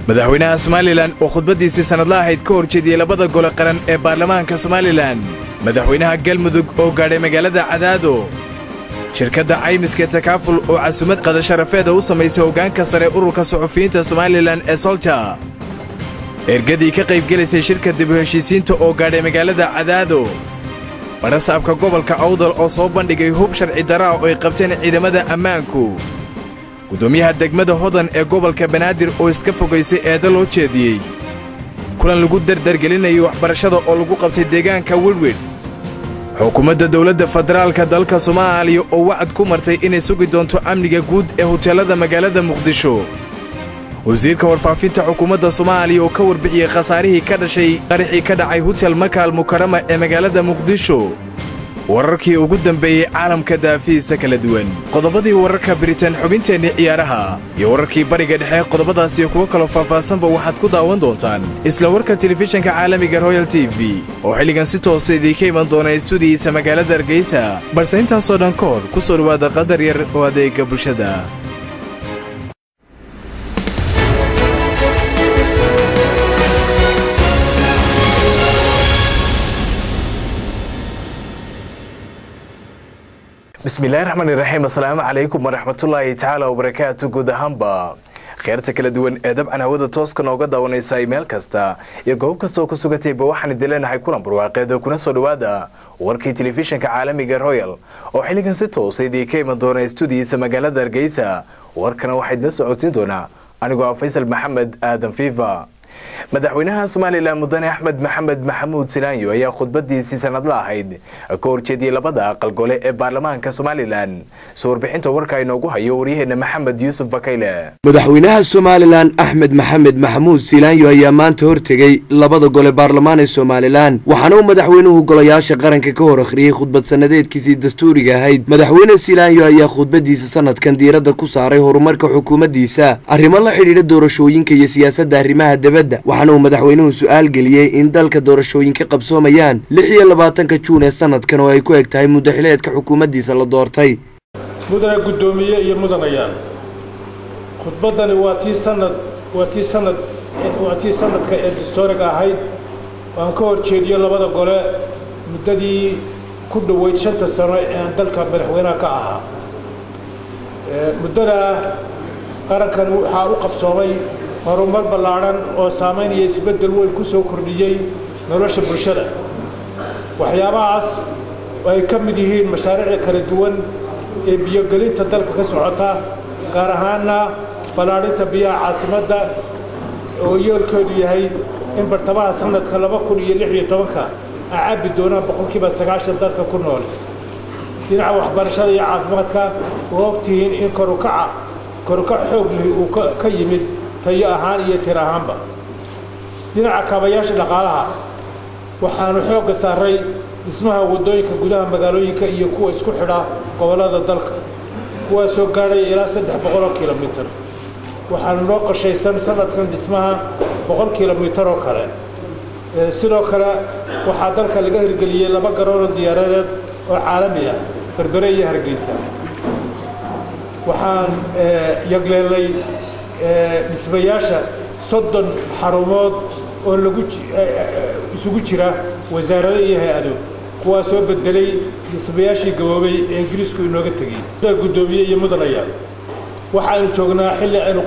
madaxweynaha somalilan oo khudbaddiisii sannadla ahayd ka hor jeediyey labada gole qaran ee baarlamaanka somalilan madaxweynaha galmudug oo gaadhay magaalada cadaado shirkadda caymiska takaaful oo casumad qadasharafeeda u samaysay hoggaanka sare ururka suxufiyiinta somalilan ee solja ergadii ka qaybgelaysay shirka dib u heshiisiinta oo gaadhay magaalada cadaado barasaabka gobolka awdal oo soo bandhigay hub sharci daraa oo ay qabteen ciidamada ammaanku guddoomiyaha degmada hodan ee gobolka banaadir oo iska fogaysay eeda loo jeediyey kulan lagu dardargelinayay waxbarashada oo lagu qabtay deegaanka widwidh xukuumadda dawladda federaalka dalka soomaaliya oo wacad ku martay inay sugi doonto amniga guud ee huteellada magaalada muqdisho wasiirka warfaafinta xukuumadda soomaaliya oo ka warbixiyey khasaarihii ka dhashay qaraxii ka dhacay hutel makaal mukarama ee magaalada muqdisho wararkii ugu dambeeyey caalamka daafihiisa kala duwan qodobadii wararka biritaan xubinteennii ciyaaraha iyo wararkii bariga dhexe qodobadaasiyo kuwo kaloo faahfaahsanba waxaad ku daawan doontaan isla warka telefishinka caalamiga royal t v oo xilligan si toosa idiinka iman doona istuudiyiisa magaalada hargeysa balse intaasoo dhan ka hor ku soo dhowaada qadar yar oo adeega bulshada bismillahi raxmaani raxiim assalaamu calaykum waraxmatullaahi tacaala wabarakaatu guud ahaanba kheerta kala duwan ee dabcan hawada tooska nooga daawanaysa meel kasta iyo goob kasta oo ku sugantayba waxaan idin leenahay kulan barwaaqeed oo kuna soo dhowaada warkii telefishinka caalamiga royal oo xilligan si toosa idiinka iman doona istuudiyiisa magaalada hargeysa warkana waxaa idinla socodsiin doonaa anigoo ah faysal maxamed aadan fiifa madaxweynaha somalilan mudane axmed maxamed maxamuud silaanyo ayaa khudbadiisii sanadla ahayd ka horjeediyey labada aqal gole ee baarlamaanka somalilan soo warbixinta warka inoogu hayo waryaheena maxamed yuusuf bakayle madaxweynaha somalilan axmed maxamed maxamuud silaanyo ayaa maanta hortegay labada gole baarlamaan ee somalilan waxaana uu madaxweynuhu golayaasha qaranka ka hor akhriyey khudbad sanadeedkiisii dastuuriga ahayd madaxweyne silaanyo ayaa khudbadiisa sanadkan diiradda ku saaray horumarka xukuumaddiisa arrimo la xidhiidha doorashooyinka iyo siyaasadda arrimaha debadda waxaana uu madaxweynuhu su-aal geliyey in dalka doorashooyinka qabsoomayaan lix iyo labaatanka juun ee sanadkan oo ay ku eg tahay muddaxileedka xukuumaddiisa la doortay mudane guddoomiye iyo mudanayaal khudbaddani waa tii sanad waa tii sanad waa tii sanadka ee dastooriga ahayd aan ka hor jeediyo labada gole muddadii ku dhoweyd shanta sano ee aan dalka madaxweynaha ka ahaa muddadaa qarankan waxaa u qabsoomay horumar ballaadhan oo saamaynaya isbeddel weyn ku soo kordhiyey nolosha bulshada waxyaabahaas ay ka mid yihiin mashaariicda kala duwan ee biyogelinta dalka ka socota gaar ahaanna ballaadhinta biyaha caasimadda oo yoolkeedu yahay in bartamaha sanadka laba kun iyo lix iyo tobanka ay cabbi doonaan boqolkiiba sagaashan dalka ku nool dhinaca waxbarashada iyo caafimaadka oo ogtihiin in korukaca korukac xoog lihi uu ka yimid tayo ahaan iyo tir ahaanba dhinaca kaabayaasha dhaqaalaha waxaanu xoogga saaray dhismaha waddooyinka gudaha magaalooyinka iyo kuwa isku xidha gobollada dalka kuwaasoo gaadhaya ilaa saddex boqoloo kilomitir waxaanu noo qorshaysan sanadkan dhismaha boqol kilomitir oo kale sidoo kale waxaa dalka laga hirgeliyey laba garoonoo diyaaradeed oo caalami ah berbere iyo hargeysa waxaan yagleelay dhismayaasha soddon xarumood oo lagu isugu jira wasaarado iyo hay-ado kuwaa soo bedelay dhismayaashii gaboobay ee ingiriisku inooga tegey guddoomiye iyo mudanayaal waxaaynu joognaa xilli aynu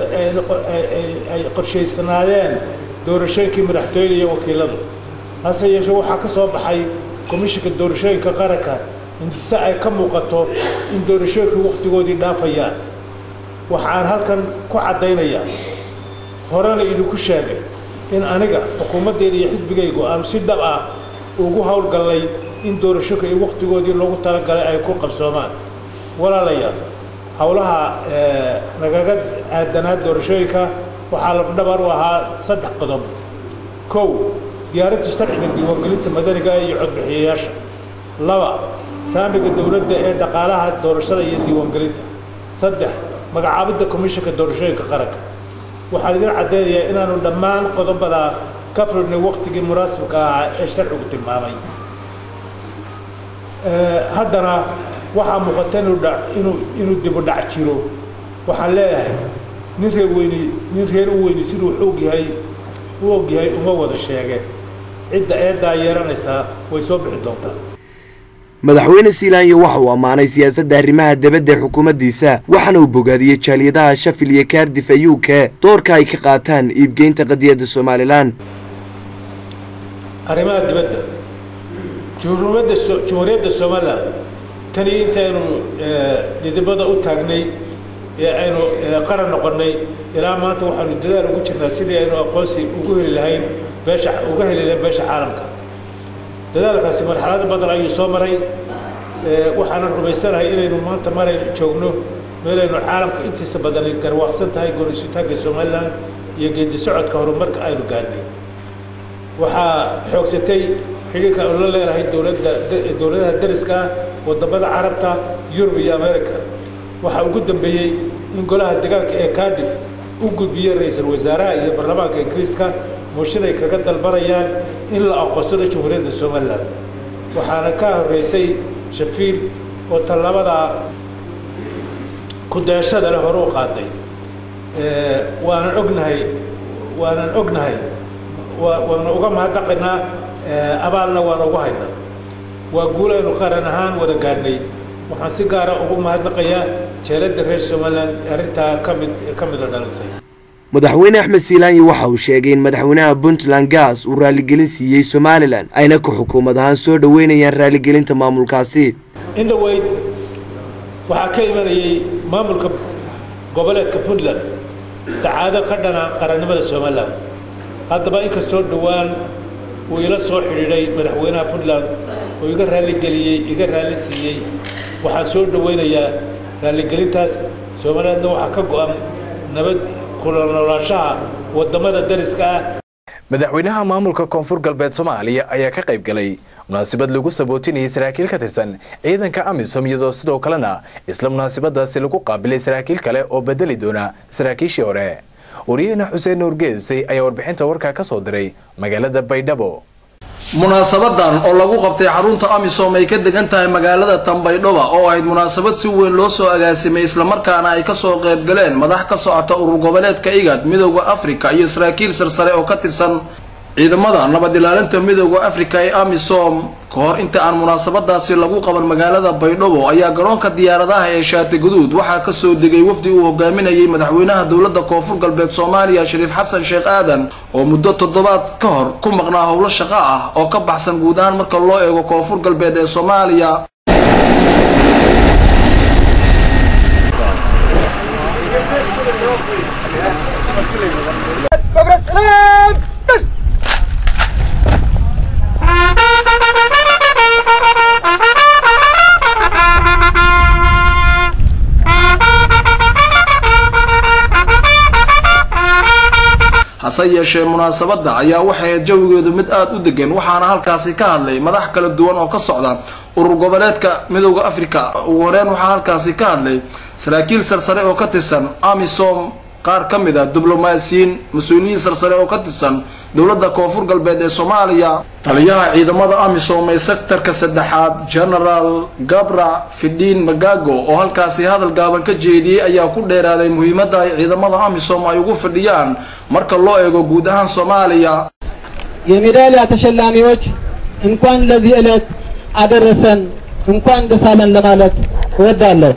ay qorshaysanaayeen doorashooyinkii madaxtooyada iyo wakiiladu hase yeeshee waxaa ka soo baxay komishinka doorashooyinka qaranka indise ay ka muuqato in doorashooyinkii wakhtigoodii dhaafayaan waxaan halkan ku caddaynayaa horena idinku sheegay in aniga xukuumaddeeda iyo xisbigaygu aanu si dhab ah ugu howlgallay in doorashooyinka iyo wakhtigoodii loogu talagalay ay ku qabsoomaan walaalayaal howlaha nagaga aadanaa doorashooyinka waxaa lafdhabar u ahaa saddex qodob kow diyaarinta sharciga diiwaangelinta madaniga iyo codbixiyayaasha laba saamiga dowladda ee dhaqaalaha doorashada iyo diiwaangelinta saddex magacaabidda komishinka doorashooyinka qaranka waxaan idin caddeynayaa inaanu dhammaan qodobadaa ka fridhnay wakhtigii munaasibka ahaa ee sharcigu tilmaamay haddana waxaa muuqata inuu inuu inuu dibu dhac jiro waxaan leeyahay nin reer weyni nin reer u weyni siduu xoog yahay u og yahay uma wada sheege cidda eeddaa yeeranaysaa way soo bixi doontaa madaxweyne siilaanyo waxa uu ammaanay siyaasadda arrimaha dibadda ee xukuumaddiisa waxaana uu bogaadiyey jaaliyadaha shafil iyo kaardif ee u k doorka ay ka qaataan iibgeynta qadiyadda somalilan arrimaha dibadda jumhuuriyadda jumhuuriyadda somalilan tanii intaynu dhidibada u taagnay ee aynu qaran noqonnay ilaa maanta waxaanu dadaal ugu jirnaa sidii aynu aqoonsi ugu heli lahayn beesha uga heli lahayn beesha caalamka dadaalkaasi marxalado badan ayuu soo maray waxaanan rumaysanahay inaynu maanta maraynu joogno meelaynu caalamka intiisa badan garwaaqsan tahay gorisitaanka somalilan iyo geedi socodka horumarka aynu gaadhnay waxaa xoogsatay xidhiirka aynu la leenahay dowladda dowladaha dariska ah wadamada carabta yurub iyo america waxaa ugu dambeeyey in golaha deegaanka ee cardiff u gudbiyey ra-iisul wasaaraha iyo baarlamaanka ingiriiska mooshin ay kaga dalbanayaan in la aqoonsado jumhuuriyadda somalilan waxaana ka horreysay shafiil oo tallabadaa ku-dayashada leh hore u qaaday waanan ognahay waanan ognahay waana uga mahadnaqaynaa abaalna waana ugu haynaa waa guul aynu qaran ahaan wada gaadhnay waxaan si gaara ugu mahadnaqayaa jeeladda reer somalilan arrintaa ka mid ka mida dhalisay madaxweyne axmed siilaanyi waxa uu sheegay in madaxweynaha puntland gaas uu raaligelin siiyey somalilan ayna ku xukuumad ahaan soo dhoweynayaan raaligelinta maamulkaasi in dhaweyd waxaa ka imanayay maamulka goboleedka puntland dacaado ka dhana qarannimada somalilan haddaba inkastoo dhowaan uu ila soo xidhiidhay madaxweynaha puntland oo iga raaligeliyey iga raalli siiyey waxaan soo dhoweynayaa raaligelintaas somalilandna waxaa ka go-an nabad kula noolaanshaha wadamada dariska ah madaxweynaha maamulka koonfur galbeed soomaaliya ayaa ka qayb galay munaasabad lagu sabootinayay saraakiil ka tirsan ciidanka amisom iyadoo sidoo kalena isla munaasabadaasi lagu qaabilay saraakiil kale oo bedeli doona saraakiishii hore wariyahena xuseen nuur geesay ayaa warbixinta warkaa ka soo diray magaalada baydhabo munaasabadan oo lagu qabtay xarunta amisom ay ka degan tahay magaalada tambaydhoba oo ahayd munaasabad si weyn loo soo agaasimay islamarkaana ay kasoo qayb galeen madax ka socota urur goboleedka igad midooda afrika iyo saraakiil sarsare oo ka tirsan ciidamada nabad ilaalinta midooda afrika ee amisom ka hor inta aan munaasabadaasi lagu qaban magaalada baydhabo ayaa garoonka diyaaradaha ee shaati guduud waxaa kasoo degay wafdi uu hogaaminayay madaxweynaha dowlada koonfur galbeed soomaaliya shariif xasan sheekh aadan oo muddo toddobaad ka hor ku maqnaa howlo shaqo ah oo ka baxsan guud ahaan marka loo eego koonfur galbeed ee soomaaliya hase yeeshee munaasabadda ayaa waxay jawigeedu mid aada u degan waxaana halkaasi ka hadlay madax kala duwan oo ka socda urur goboleedka midooda afrika ugu horeen waxaa halkaasi ka hadlay saraakiil sarsare oo ka tirsan amisom qaar ka mid a diblomaasiyiin mas-uuliyiin sarsare oo ka tirsan dowladda koonfur galbeed ee soomaaliya taliyaha ciidamada amisom ee sektarka saddexaad genaraal gabra fidhiin magago oo halkaasi hadal gaaban ka jeediyey ayaa ku dheeraaday muhiimadda ay ciidamada amisom ay ugu fadhiyaan marka loo eego guud ahaan soomaaliya የሜዳሊያ ተሸላሚዎች እንኳን ለዚህ ዕለት አደረሰን እንኳን ደስ አለን ለማለት እወዳለሁ።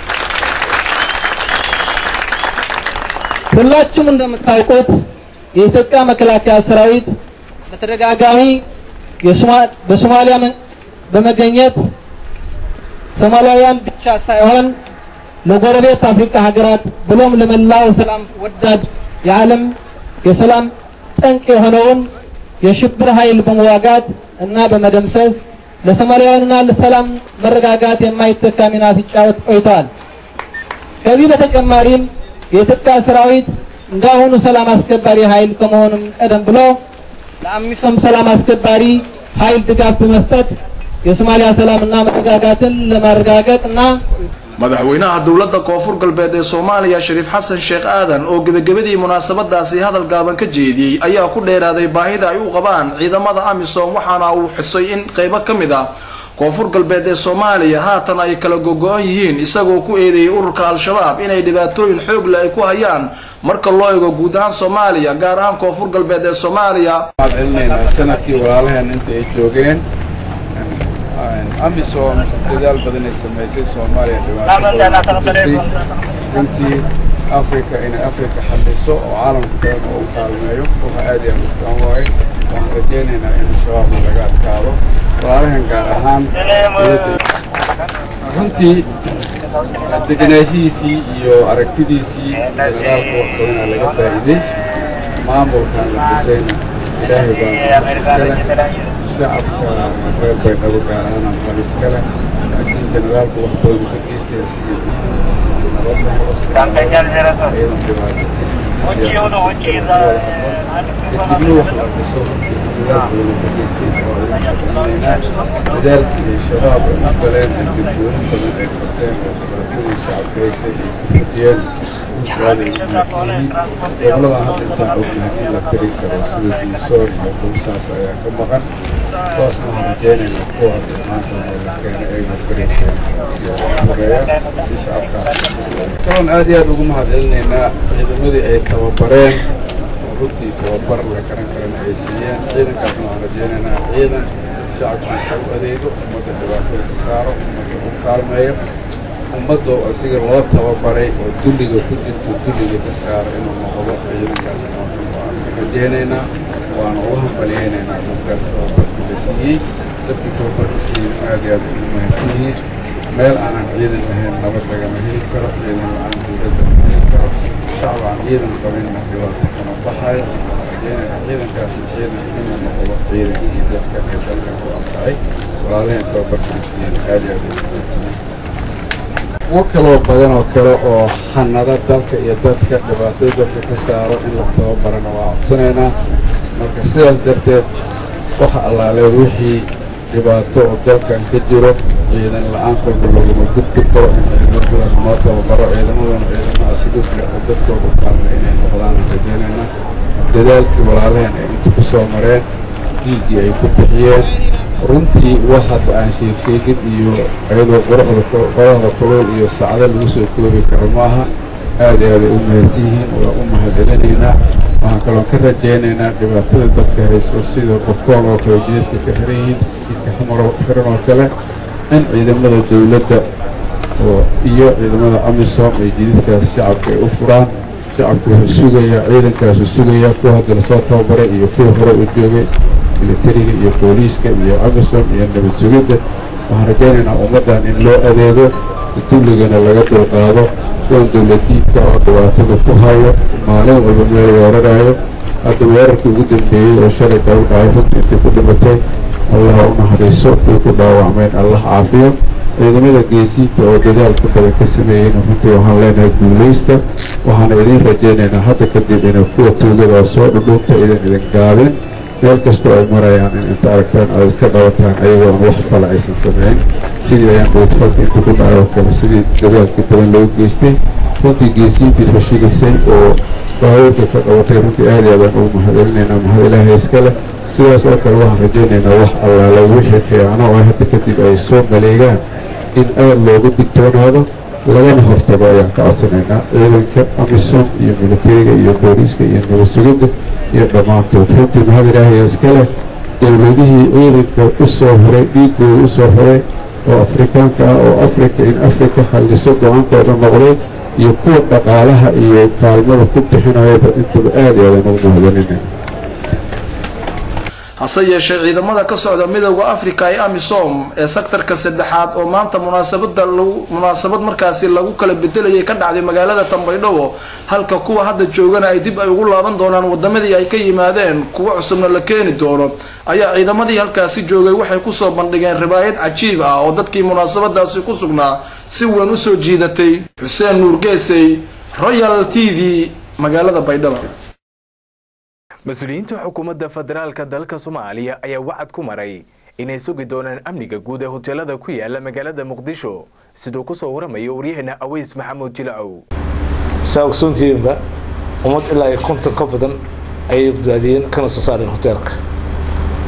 ሁላችሁም እንደምታውቁት የኢትዮጵያ መከላከያ ሰራዊት በተደጋጋሚ በሶማሊያ በመገኘት ሶማሊያውያን ብቻ ሳይሆን ለጎረቤት አፍሪካ ሀገራት ብሎም ለመላው ሰላም ወዳድ የዓለም የሰላም ጠንቅ የሆነውን የሽብር ኃይል በመዋጋት እና በመደምሰስ ለሶማሊያውያንና ለሰላም መረጋጋት የማይተካ ሚና ሲጫወት ቆይተዋል። ከዚህ በተጨማሪም የኢትዮጵያ ሰራዊት እንዳሁኑ ሰላም አስከባሪ ኃይል ከመሆኑም ቀደም ብሎ ለአሚሶም ሰላም አስከባሪ ኃይል ድጋፍ በመስጠት የሶማሊያ ሰላምና መረጋጋትን ለማረጋገጥ እና madaxweynaha dowladda koonfur galbeed ee soomaaliya shariif xasan sheekh aadan oo gebagabadii munaasabadaasi hadal gaaban ka jeediyey ayaa ku dheeraaday baahida ay u qabaan ciidamada amisom waxaana uu xusay in qeybo ka mid ah koonfur galbeed ee soomaaliya haatan ay kala gogo-an yihiin isagoo ku eedeeyay ururka al-shabaab inay dhibaatooyin xoog leh ay ku hayaan marka loo eego guud ahaan soomaaliya gaar ahaan koonfur galbeed ee soomaaliya waxaan celinaynaa sanadkii walaalaheen inta ay joogeen amisom dadaal badan ay samaysay soomaaliya dhibaato badan ku jirtay runtii africa inay africa xaliso oo caalamka badan oo u kaalmeeyo waxa aad iyo aad u fiican waaye waxaan rajaynaynaa in shabaabna laga adkaado walaalaheen gaar ahaan runtii degenaanshihiisii iyo aragtidiisii generaalka wax badanaa laga faa'iiday maamulkan la dhisayna ilaahay baa iskale shacabka reer baydhabo gaar ahaan amqal iskale laakiin generaalku wax badan uga geystaya sidii ciidankiisa iyo nabad la helo ciidan dhibaato kadibna wax la dhiso dadaal badan uga geystay waa ugu mahadcelinaynaa dadaalkii ay shabaab ay u galeen ee degdooyin badan ay qabteen oo dhibaatadii shacabka haysay ay ku fadiyeen aaday u mahadsanyihiin goboladan hadda intaan ognahay in la tiri karo sida diisoor iyo dhulsaas ayaa ka maqan kuwaasna waxaan rajaynaynaa kuwa hadda maanta oo la keenay ayna fariiqeen si horeeya si shacabka kaloon aad iyo aad ugu mahadcelinaynaa ciidamadii ay tababareen runtii tababar la garan karana ay siiyeen ciidankaasna waxaan rajaynaynaa ciidan shacabkiisa u adeego ummadda dhibaatada ka saaro ummadda u kaalmeeyo ummadda asiga loo tababaray oo dulliga ku jirto dulliga ka saaro inuu noqdo ciidankaasna waan rajaynaynaa waana uga hambalyaynaynaa dadkaas tababarka la siiyey dadkii tababarka siiyey aad iyo aad ugu mahadsan yihiin meel aanan ciidan lahayn nabad lagama heli karo ciidan la-aan dowladda ma heli karo shacab aan ciidan qabinna dhibaato kama baxayo rajaynayna ciidankaasi ciidan inuu noqdo ciidankii dadka ee dalka ku anfacay walaalaheen tababarka la siiyeen aad iyo aad ugu mahadsan kuwo kaloo badan oo kale oo hanada dalka iyo dadka dhibaatada dadka ka saaro in la tababarana waa codsanaynaa marka sidaas darteed waxa allaale wixii dhibaato oo dalkan ka jiro ciidan la-aan kolba laguma gudbi karo in ciidamadan noo tababaro ciidamaduna ciidamo asluubka oo dadkooda kaalmay inay noqdaan rajaynaynaa dadaalkii walaalaheen ay inta ku soo mareen dhiiggii ay ku bixiyeen runtii wax hadda aan sheegsheegin iyo iyadoo quruxda qorahda kulul iyo sacdo lagu soo koobi karo maaha aad iyo aaday u mahadsan yihiin waa u mahadcelinaynaa waxaan kaloo ka rajaynaynaa dhibaatada dadka hayso sida bakool oo kale jidadka ka xiran yihiin jidka xamar xiran oo kale in ciidamada dowladda oo iyo ciidamada amisom ay jidadkaas shacabka ay u furaan shacabku wuxuu sugayaa ciidankaasu sugayaa kuwa hadda lasoo tababaray iyo kuwa hore u joogay militariga iyo booliiska iyo amisom iyo nabad sugidda waxaan rajaynaynaa ummaddan in loo adeego dulligana laga dulqaado kuwan dowladiidka oo dhibaatada ku hayo maalin walba meel weerarayo hadda weerarkii ugu dambeeyey oo shalay daba dhacay runtii intii ku dhimatay allaha u naxariiso kuwii ku dhaawacmeen allah caafiyo ciidamada geesiinta oo dadaalka badan ka sameeyeyna runtii waxaan leenahay guulaysta waxaana idiin rajaynaynaa hadda kadib inay kuwa tuugada oo soo dhudhuunta idan idin gaabin meel kastoo ay marayaan in inta aragtaan aad iska qabataan ayagoo aan wax kale aysan samayn sidii ayaan dhoodfalka inta ku dhacay oo kale sidii dadaalkii badan loogu geystay runtii geesiintii fashilisay oo baabuurka ka qabatay runtii aad iyo aadaan ugu mahadcelinaynaa mahad ilaahay iska leh sidaas oo kale waxaan rajaynaynaa wax allaala wixii khiyaano oo hadda kadib ay soo maleegaan in aad loogu digtoonaado lagana hortago ayaan ka codsanaynaa ciidanka amisom iyo militariga iyo booliiska iyo nabad sugidda iyo dhammaantood runtii mahad ilaahay iska leh dowladihii ciidanka u soo horay dhiigooda u soo horay oo afrikaanka ah oo afrika in afrika xalliso go-aankooda noqday iyo kuwa dhaqaalaha iyo kaalmada ku bixinayaba intaba aad iyo aadan ugu mahadcelinayna hase yeeshee ciidamada ka socda midowda africa ee amisom ee sektarka saddexaad oo maanta munaasabada munaasabad markaasi lagu kala bedelayay ka dhacday magaalada tambaydhabo halka kuwa hadda joogana ay dib ay ugu laaban doonaan wadamadii ay ka yimaadeen kuwa cusubna la keeni doono ayaa ciidamadii halkaasi joogay waxay kusoo bandhigeen ribaayad cajiib ah oo dadkii munaasabadaasi ku sugnaa si weyn usoo jiidatay xuseen nuur geesey royal t v magaalada baydhabo mas-uuliyiinta xukuumadda federaalka dalka soomaaliya ayaa wacad ku maray inay sugi doonaan amniga guud ee hoteelada ku yaala magaalada muqdisho siduu kusoo waramayo waryaheena aweys maxamuud jilacow saa ogsoontihiinba ummad ilaa iyo konton ka badan ayay badbaadiyeen kana soo saareen hoteelka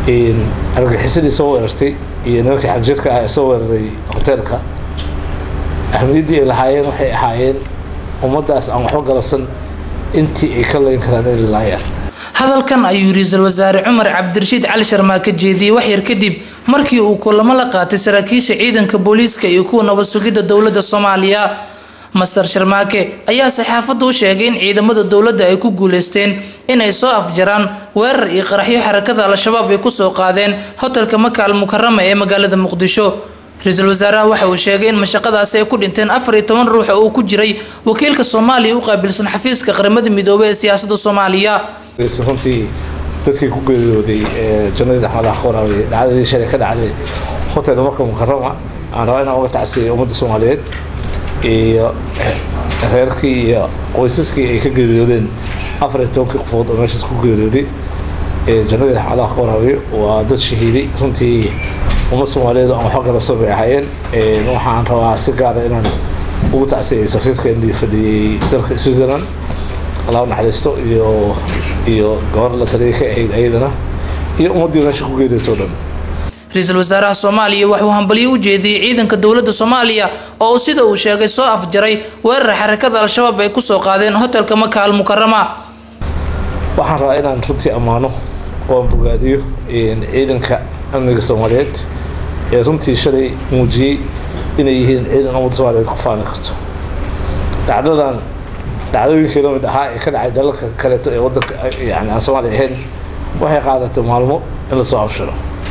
argagixisadii soo weerartay iyo nimankii xagjirka ah ee soo weeraray hoteelka ahmiyaddii ay lahaayeen waxay ahaayeen ummaddaas aan waxba galabsan intii ay ka layn karaan inay laayaan hadalkan ayuu ra-iisul wasaare cumar cabdirashiid cali sharmaa ka jeediyey waxyar kadib markii uu kulamo la qaatay saraakiisha ciidanka booliiska iyo kuwa nabad sugidda dowladda soomaaliya masar sharmaake ayaa saxaafadda u sheegay in ciidamada dowladda ay ku guuleysteen inay soo afjaraan weerar iyo qaraxyo xarakada al-shabaab ay kusoo qaadeen hotelka maka al mukarama ee magaalada muqdisho ra-iisul wasaaraha waxa uu sheegay in mashaqadaasi ay ku dhinteen afar iyo toban ruux oo uu ku jiray wakiilka soomaaliya u qaabilsan xafiiska qaramada midoobey ee siyaasadda soomaaliya runtii dadkii ku geeriyooday jannadii axmadaha qoraawey dhacdadii shalay ka dhacday hotel marka mukarama aan rabaa inaan uga tacsiyay ummadda soomaaliyeed iyo reerkii iyo qoysaskii ay ka geeriyoodeen afar iyo tobankii qofood oo meeshaas ku geeriyooday jannadii axmadaha qoraawey waa dad shahiiday runtii ummad soomaaliyeed aan waxba galabsan bay ahaayeen waxaan rabaa si gaara inaan ugu tacsiyay safiirka indii fadhiyey dalka switzerland allah naxariisto iyo iyo gabar la taliya ka ahayd ayadana iyo ummaddii meesha ku geeriyooto dhan ra-iisul wasaaraha soomaaliya waxuu hambalyo u jeediyey ciidanka dowladda soomaaliya oo uu sida uu sheegay soo afjaray weerar xarakada al-shabaab ay kusoo qaadeen hotelka maka al mukarama waxaan rabaa inaan runtii ammaano oon bogaadiyo ciidanka amniga soomaaliyeed ee runtii shalay muujiyey inay yihiin ciidan ummadda soomaaliyeed ku faani karto dhacdadan dhacdooyinkii la mid ahaa ee ka dhacay dalalka kaleeto ee wadanka yani aan soomaaliya ahayn waxay qaadatay maalmo in lasoo abshiro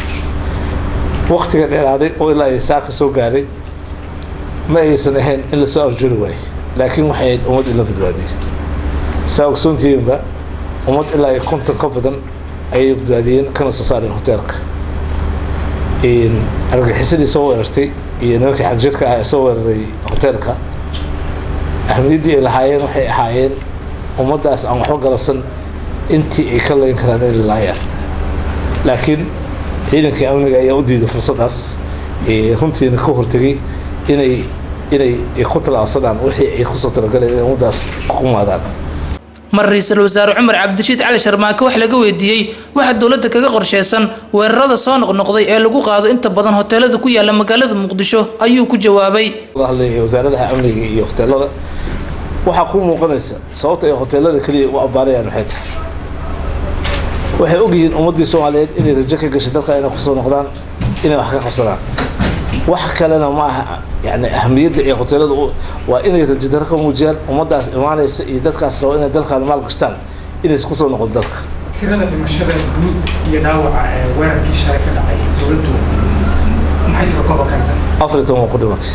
waktiga dheeraaday oo ilaa ay saaka soo gaaray ma aysan ahayn in lasoo afjiri waayo laakiin waxay ahayd ummad in la badbaadiyey saa ogsoontihiinba ummad ilaa ay konton ka badan ayay badbaadiyeen kana soo saareen hoteelka argagixisadii soo weerartay iyo nimankii xagjirka ah ee soo weeraray hoteelka ahmiyaddii ay lahaayeen waxay ahaayeen ummaddaas aan waxba galabsan intii ay ka layn karaan inay laayaan laakiin ciidankii amniga ayaa u diiday fursaddaas runtiina ka hortegay inay inay ku talaabsadaan wixii ay kusoo talagaleen inay ummaddaas ku maadaan mar ra-iisul wasaare cumar cabdirashiid cali sharmaake wax laga weydiiyey waxaa dowladda kaga qorsheysan weerarada soo noqnoqday ee lagu qaado inta badan hoteelada ku yaala magaalada muqdisho ayuu ku jawaabay hadlaya wasaaradaha amniga iyo hoteelada waxaa kuu muuqanaysa sababta ay hoteelada keliya u abbaarayaan maxay tahay waxay ogyihiin ummaddii soomaaliyeed inay rajo ka gashay dalka inay kusoo noqdaan inay wax ka qabsadaan wax kalena ma aha yani ahamiyadda ee hoteelada waa inay rajadaro ka muujiyaan ummaddaas imaanaysa iyo dadkaas rabo inay dalkan maal gashtaan inays kusoo noqon dalka tirada dhimashada guud iyo dhaawaca ee weerarkii shalay ka dhacay dowladdu maxay tiro kooba kaysan afar iyo toban waa ku dhimatay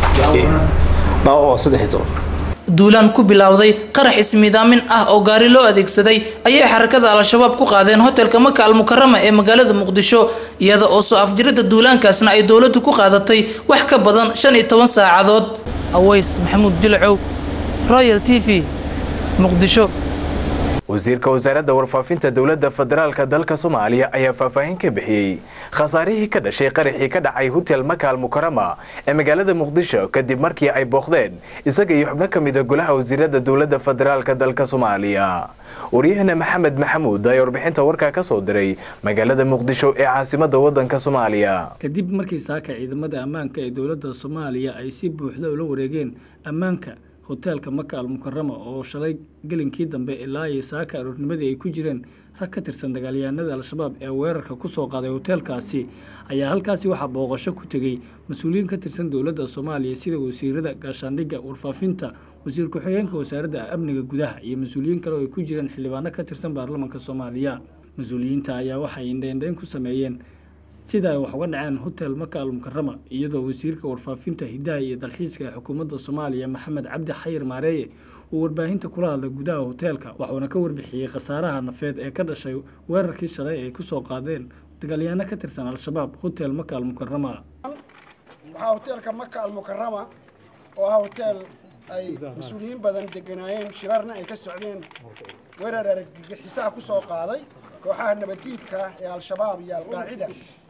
dhaawac waa saddex iyo toban duulaan ku bilowday qarax ismiidaamin ah oo gaari loo adeegsaday ayay xarakada al-shabaab ku qaadeen hotelka maka al mukarama ee magaalada muqdisho iyada oo soo afjirida duulaankaasna ay dowladdu ku qaadatay wax ka badan shan iyo toban saacadood aways maxamuud jilcow royal t v muqdisho wasiirka wasaaradda warfaafinta dowladda federaalka dalka soomaaliya ayaa faahfaahin ka bixiyey khasaarihii ka dhashay qaraxii ka dhacay hotel makaal mukarama ee magaalada muqdisho kadib markii ay booqdeen isaga iyo xubno ka mida golaha wasiirada dowladda federaalka dalka soomaaliya waryahana maxamed maxamuud ayaa warbixinta warkaa ka soo diray magaalada muqdisho ee caasimada wadanka soomaaliya kadib markii saaka ciidamada ammaanka ee dowladda soomaaliya ay si buuxda ula wareegeen ammaanka hoteelka maka al mukarama oo shalay gelinkii dambe ilaa iyo saaka aroornimadii ay ku jireen rag ka tirsan dagaalyahanada al-shabaab ee weerarka ku soo qaaday hoteelkaasi ayaa halkaasi waxaa booqasho ku tegey mas-uuliyiin ka tirsan dowladda soomaaliya sida wasiirada gaashaandhigga warfaafinta wasiir ku-xigeenka wasaaradda amniga gudaha iyo mas-uuliyiin kale oo ay ku jireen xildhibaano ka tirsan baarlamaanka soomaaliya mas-uuliyiinta ayaa waxay indheindheyn ku sameeyeen sida ay wax uga dhaceen hotel maka al mukarama iyadoo wasiirka warfaafinta hidaha iyo dalxiiska ee xukuumadda soomaaliya maxamed cabdi xayir maareeye uu warbaahinta kula hadlay gudaha hoteelka waxuuna ka warbixiyey khasaaraha nafeed ee ka dhashay weerarkii shalay ay ku soo qaadeen dagaalyahanno ka tirsan al-shabaab hotel maka al mukarama waxaa hoteelka maka al mukarama oo ah hoteel ay mas-uuliyiin badan deganaayeen shirarna ay ka socdeen weerar argagixisaha ku soo qaaday kooxaha nabaddiidka ee al-shabaab iyo alqaacida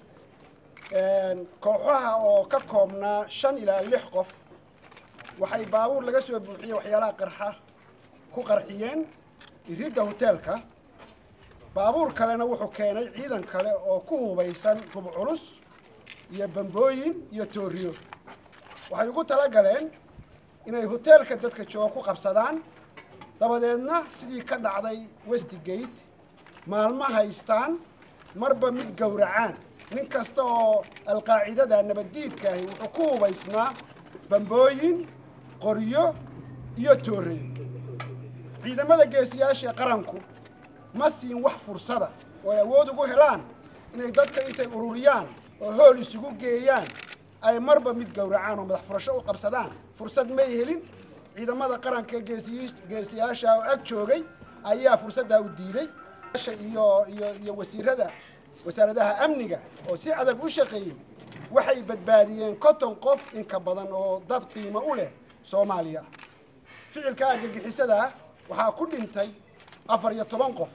kooxaha oo ka koobnaa shan ilaa lix qof waxay baabuur laga soo buuxiyey waxyaalaha qarxa ku qarxiyeen iridda hoteelka baabuur kalena wuxuu keenay ciidan kale oo ku hubaysan hub culus iyo bambooyin iyo tooriyo waxay ugu talagaleen inay hoteelka dadka jooga ku qabsadaan dabadeedna sidii ka dhacday westigate maalmo haystaan marba mid gowracaan nin kasta oo alqaacidada nabaddiidkaahi wuxuu ku hubaysnaa bambooyin qoryo iyo toorey ciidamada geesiyaasha qaranku ma siin wax fursada oo ay awood ugu helaan inay dadka intay ururiyaan oo hool isugu geeyaan ay marba mid gowracaan oo madax furasho u qabsadaan fursad may helin ciidamada qaranka geesiyaasha oo ag joogay ayaa fursaddaa u diiday iyo iyo iyo wasiirada wasaaradaha amniga oo si adag u shaqeeyey waxay badbaadiyeen konton qof inka badan oo dad qiimo u leh soomaaliya ficilka argagixisadaa waxaa ku dhintay afar iyo toban qof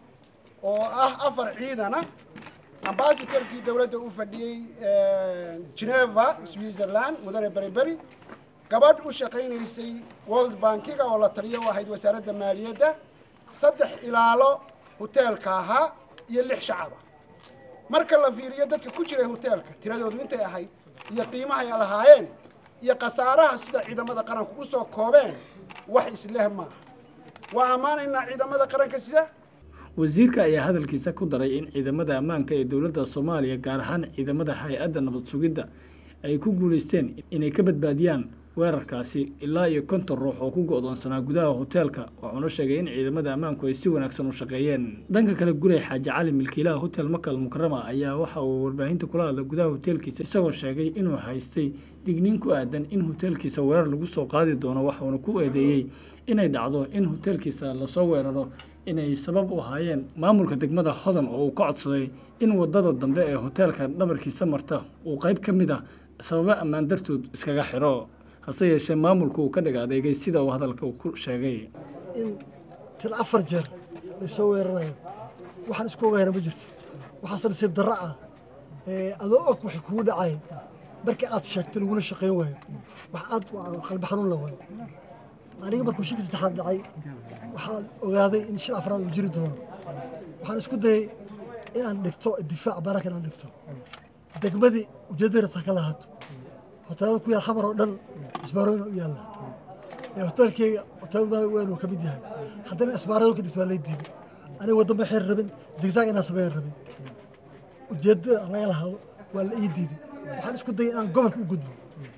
oo ah afar ciidana ambasadorkii dowladda u fadhiyey geneva switzerland mudane beriberi gabadh u shaqaynaysay world bankiga oo la taliyo u ahayd wasaaradda maaliyadda saddex ilaalo hoteelka ahaa iyo lix shacaba marka la fiiriyo dadka ku jiray hoteelka tiradoodu intay ahayd iyo qiimahay lahaayeen iyo khasaaraha sida ciidamada qaranku u soo koobeen wax isleh maaha waa ammaanaynaa ciidamada qaranka sida wasiirka ayaa hadalkiisa ku daray in ciidamada ammaanka ee dowladda soomaaliya gaar ahaan ciidamada hay-adda nabad sugidda ay ku guulaysteen inay ka badbaadiyaan weerarkaasi ilaa iyo konton ruux oo ku go-doonsanaa gudaha hoteelka wuxuuna sheegay in ciidamada ammaanku ay si wanaagsan u shaqeeyeen dhanka kale guray xaaji cali milkiilaha hotel makal mukarama ayaa waxa uu warbaahinta kula hadlay gudaha hoteelkiisa isagoo sheegay inuu haystay digniin ku aadan in hoteelkiisa weerar lagu soo qaadi doono waxuuna ku eedeeyey inay dhacdo in hoteelkiisa lasoo weeraro inay sabab u ahaayeen maamulka degmada hodan oo uu ka codsaday in wadada dambe ee hoteelka dhabarkiisa marta uu qayb ka mid ah sababo ammaan dartood iskaga xiro hase yeeshee maamulku uu ka dhig adeegay sida uu hadalka ku sheegay in til afar jeer laysoo weerarayo waxaan isku ogahayna ma jirto waxaase nasiib darro ah adoo og waxay kugu dhacay markii aad sheegtay lagula shaqayn waayo wax aad qalbi xanuun la waayo aniga markuu shirkii saddexaad dhacay waxaan ogaaday in shil afraad uu jiri doono waxaan isku dayay inaan dhigto difaac barak inaan dhigto degmadii ujeeddada rabta ka lahaato hoteelada ku yaal xamar oo dhan isbaarooyina u yaalla hoteelkeyga hoteelada weyn uu ka mid yahay haddana isbaarado ka dhigto waa lay diiday aniga waddan ma xeer rabin zigzag inaan sameyn rabin ujeeddada laga lahaado waa la ii diiday waxaan isku dayay inaan gobolka u gudbo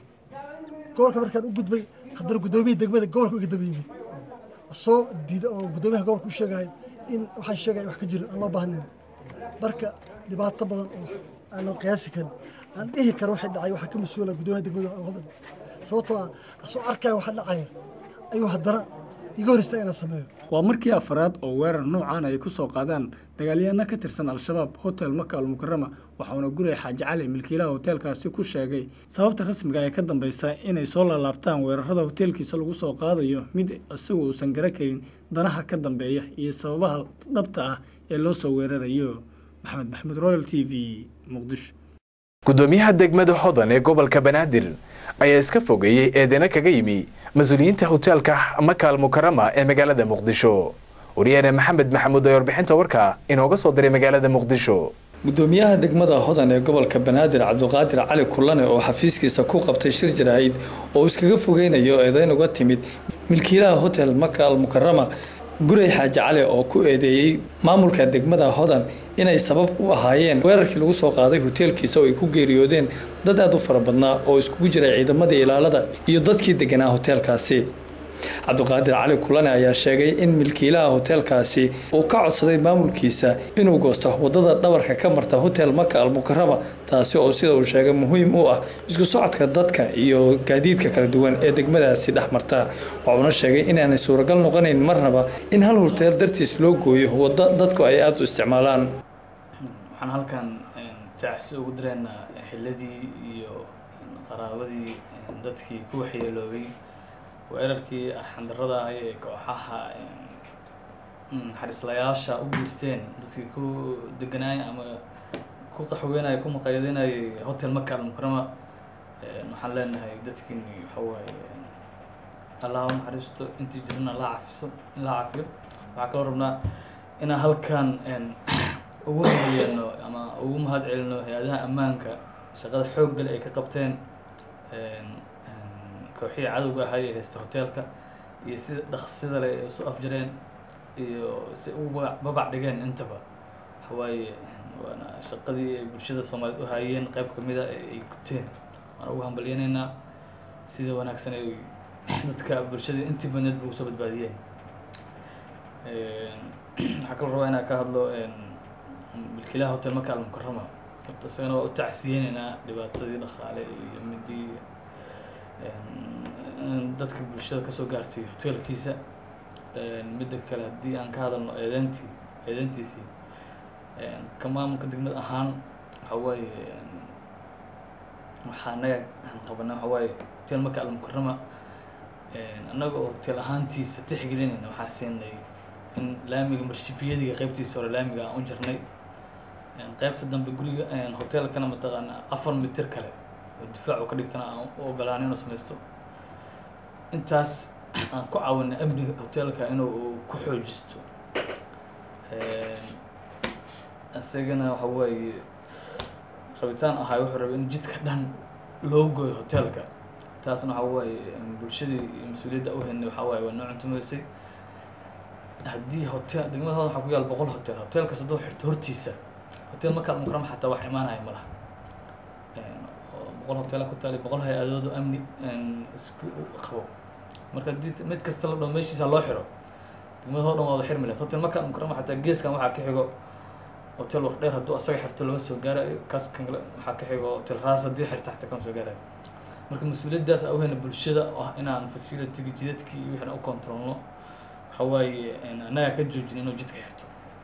gobolka markaan u gudbay haddana guddoomiyii degmada gobolka iga daba yimid soo diida oo guddoomiyaha gobolka u sheegayo in waxaan sheegaya wax ka jiro aan loo baahnayn marka dhibaato badan oo aanan qiyaasi karin aan dhihi karo waxay dhacay waxaa ka mas-uula guddoomiyaha degmada hodan sababtoo ah asoo arkaya waxa dhacaya ayuu haddana iga hor istaa inaan sameeyo waa markii afaraad oo weerar noocan ay ku soo qaadaan dagaalyahanno ka tirsan al-shabaab hotel maka almukarama waxauna guray xaaji cali milkiilaha hoteelkaasi ku sheegay sababta rasmiga ee ka dambeysa inay soo laalaabtaan weerarada hoteelkiisa lagu soo qaadayo mid isagu uusan gara karin danaha ka dambeeya iyo sababaha dhabta ah ee loo soo weerarayo maxamed maxamuud royal t v muqdisho gudoomiyaha degmada hodan ee gobolka banaadir ayaa iska fogeeyey eedeyno kaga yimi mas-uuliyiinta hoteelka makaal mukarama ee magaalada muqdisho wariyaane maxamed maxamuud ee warbixinta warka inooga soo diray magaalada muqdisho gudoomiyaha degmada hodan ee gobolka banaadir cabdiqaadir cali kulane oo xafiiskiisa ku qabtay shir jaraa'id oo iskaga fogeynayo eedeyn uga timid milkiilaha hotel maka al mukarama guray xaaji cali oo ku eedeeyey maamulka degmada hodan inay sabab u ahaayeen weerarkii lagu soo qaaday hoteelkiisa oo ay ku geeriyoodeen dad aad u fara badnaa oo iskugu jiray ciidamadii ilaalada iyo dadkii deganaa hoteelkaasi cabdiqaadir cali kulane ayaa sheegay in milkiilaha hoteelkaasi uu ka codsaday maamulkiisa inuu goosto wadada dhabarka ka marta hotel maka almukarama taasi oo sida uu sheegay muhiim u ah isku socodka dadka iyo gaadiidka kala duwan ee degmadaasi dhex marta waxuuna sheegay inaanay suuragal noqonayn marnaba in hal hoteel dartiis loo gooyo wado dadku ay aada u isticmaalaan waxaan halkan tacsi ugu direynaa xiladii iyo qaraabadii dadkii ku waxyeeloobay weerarkii arxandarada ahay ee kooxaha xarislayaasha u geysteen dadkii ku deganaaya ama ku qaxweynaya ku maqayadeynayay hotel maka almukarama waxaan leenahay dadkiini waxa waaye allah u naxariisto intii jirana la cafiso in la cafiyo waxaa kaloo rabnaa inaan halkan ugu horeeyano ama ugu mahad celino hay-adaha ammaanka shaqada xoog gale ay ka qabteen kooxihii cadowga ahay ee haysta hoteelka iyo sida dhaqsida leh ay isu afjareen iyo si ugu babac dhigeen intaba waxawaaye waana shaqadii ay bulshada soomaaliyeed u hayeen qayb kamid a ee ay guteen waana ugu hambalyanaynaa sida wanaagsan ay dadka bulshada intii badneed ba ugu soo badbaadiyeen waxaa kaloo rabaa inaan ka hadlo milkiilaha hotel maka almukarama horta isagana waa u tacsiyeynaynaa dhibaatadii dhaqaale iyo midii dadka bulshada kasoo gaartay hoteelkiisa midda kale haddii aan ka hadalno eedeyntii eedeyntiisii ka maamulka degmad ahaan waxa waaye waxaa anaga qabanay waxa waaye hotel maka almukarama annaga oo hotel ahaantiisa tixgelinayna waxaa siinay in laamiga marshibiyadiga qeybtiisa hore laamiga aan u jirnay qeybta dambe guriga hotelkana mataqaana afar mitir kale oo difaacu ka dhigtana aan u ogolaanay inuu samaysto intaas aan ku caawinay amniga hotelka inuu ku xoojisto isagana waxa waaye rabitaan ahaa wuxuu rabay in jidka dhan loo gooyo hotelka taasna waxa waaye bulshadii iyo mas-uuliyadda u haynay waxa waaye waa noo cuntumaysay haddii hotel degmada hodan waxaa ku yaal boqol hotel hotelkas hadduu xirto hortiisa hotel markaa mukarama xataa wax imaanaya ma laha boqol hoteela ku taali boqol hay-adood oo amni isku qabo marka hadii mid kasta la dhaho meeshiisa loo xiro degmada hoo dhan waa wada xirmi lahayd hotel markaa mukarama xataa geeskan waxaa ka xigo hotel waqdheer hadduu asaga xirto lama soo gaarayo kaas kan kale waxaa ka xigo hotel raas haddii xirta xataa kama soo gaarayo marka mas-uuliyaddaas aan uhayna bulshada oo ah inaan facilitiga jidadkii iyo wixina u controlno waxa waaye annaga ka joojin inuu jidka xirto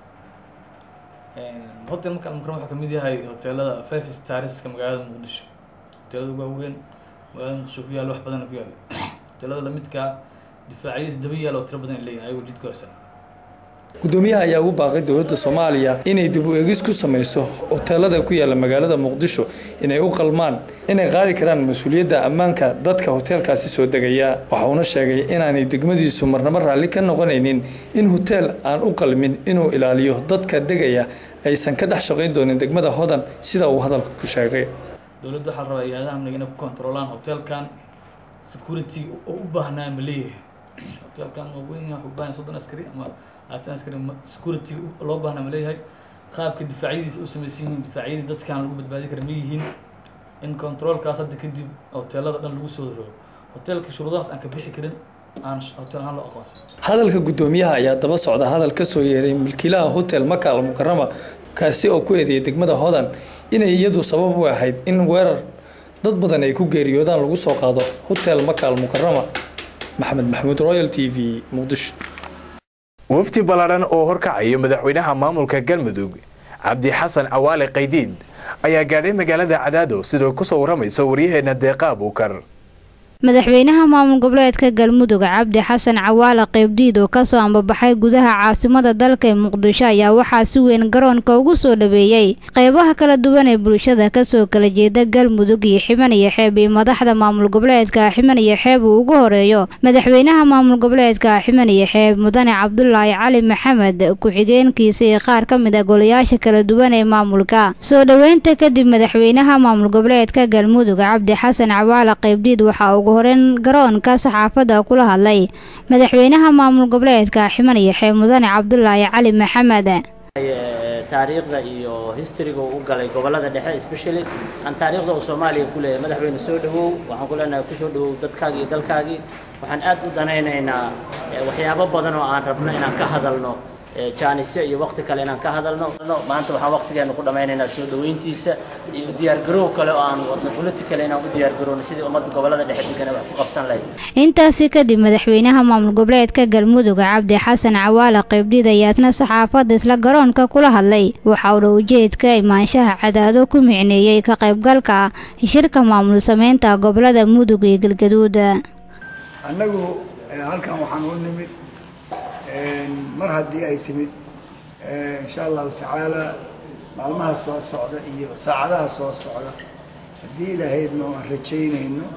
hotel marka almukarama wuxuu kamid yahay hoteelada five starska magaalada muqdisho hoteelada waaweyn magaalada muqdisho ku yaal wax badan ku yaal hoteelada lamidkaa difaacyo isdaba yaal oo tiro badan ay leeyihin ayagoo jidka hoosan gudoomiyaha ayaa ugu baaqay dowladda soomaaliya inay dib u eegis ku sameyso hoteelada ku yaala magaalada muqdisho inay u qalmaan inay qaadi karaan mas-uuliyadda ammaanka dadka hoteelkaasi soo degaya waxa uuna sheegay inaanay degmadiisu marnabo raalli ka noqonaynin in hoteel aan u qalmin inuu ilaaliyo dadka degaya aysan ka dhex shaqayn doonin degmada hodan sida uu hadalka ku sheegay dowladda waxaa la rabaa hay-adaha amniga inay ku kontrolaan hoteelkan security oo u baahnaa ma leeyahay hoteelkan waa weyn yahay wuxuu u baahan yahay soddon askari ama labaatan askari security loo baahnaa ma leeyahay qaabka difaacyadiisa u samaysan yihiin difaacyadii dadkaan lagu badbaadi kara ma yihiin in controlkaas hadda kadib hoteelada dhan lagu soo rogo hoteelka shuruudahaas aan ka bixi karin aan hotel ahaan loo aqoonsan hadalka gudoomiyaha ayaa daba socda hadal ka soo yeeray milkiilaha hotel maka al mukarama kaasi oo ku eedeeyay degmada hodan inay iyadu sabab u ahayd in weerar dad badan ay ku geeriyoodaan lagu soo qaado hotel maka al mukarama maxamed maxamuud royal t v muqdisho wafdi ballaadhan oo horkacaya madaxweynaha maamulka galmudug cabdi xasan cawaale qaydiid ayaa gaadhay magaalada cadaado sidoo ku soo warramaysa waryaheena deeqa abuukar madaxweynaha maamul goboleedka galmudug cabdi xasan cawaale qeybdiid oo kasoo ambabaxay gudaha caasimada dalka ee muqdisho ayaa waxaa si weyn garoonka ugu soo dhaweeyey qeybaha kala duwan ee bulshada kasoo kala jeeda galmudug iyo xiban iyo xeeb iyo madaxda maamul goboleedka xiban iyo xeeb uu ugu horeeyo madaxweynaha maamul goboleedka xiban iyo xeeb mudane cabdulaahi cali maxamed ku-xigeenkiisa iyo qaar ka mid a golayaasha kala duwan ee maamulka soo dhoweynta kadib madaxweynaha maamul goboleedka galmudug cabdi xasan cawaale qeybdiid waxaa ugu horeyn garoonka saxaafadda kula hadlay madaxweynaha maamul goboleedka ximan iyo xeeb mudane cabdulaahi cali maxamed taariikhda iyo historyga uu u galay gobolada dhexe especially aan taariikhda uu soomaaliya ku leeyahay madaxweyne soo dhawow waxaan ku leenahay ku soo dhawow dadkaagii iyo dalkaagii waxaan aad u danaynaynaa waxyaabo badan oo aan rabno inaan ka hadalno jaanisyo iyo waqti kale inaan ka hadalno maanta waxaan waqtigeena ku dhammaynaynaa soo dhaweyntiisa iyo diyaargarow kale oo aan wadno political inaan u diyaargarowno sidii ummadda gobolada dhexe degan wax ku qabsan lahayd intaasi kadib madaxweynaha maamul goboleedka galmudug cabdi xasan cawaale qeybdhiid ayaa isna saxaafadda isla garoonka kula hadlay waxa uuna ujeedka imaanshaha cadaado ku micneeyey ka qaybgalka shirka maamul sameynta gobolada mudug iyo galgaduud annagu halkan waxaan u nimid mar haddii ay timid insha allahu tacaala maalmaha soo socda iyo saacadaha soo socda haddii ilahaydna aan rajaynayno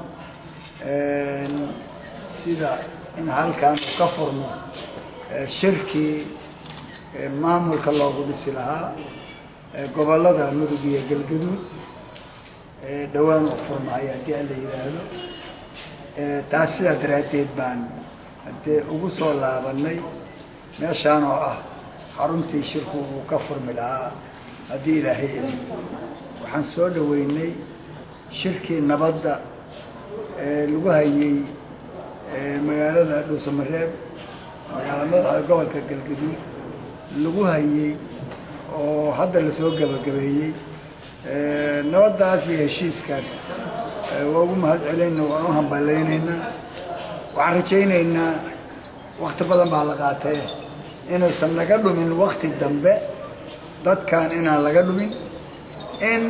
sida in halkan uu ka furmo shirkii maamulka loogu dhisi lahaa gobollada mudug iyo galgaduud dhowaan u furmaayo haddii aan la yidhaahdo taas sidaa daraaddeed baan haddee ugu soo laabanay meeshaan oo ah xaruntii shirku uu ka furmi lahaa haddii ilaahay idin waxaan soo dhaweynay shirkii nabadda lagu hayay magaalada dhuusamareeb magaala madaxda gobolka galgaduud lagu hayay oo hadda lasoo gabagabeeyey nabaddaas iyo heshiiskaas waa ugu mahad celinayna waan u hambalaynaynaa waxaan rajaynaynaa wakti badan baa la qaatee inuusan naga dhumin wakti dambe dadkan inaan laga dhumin in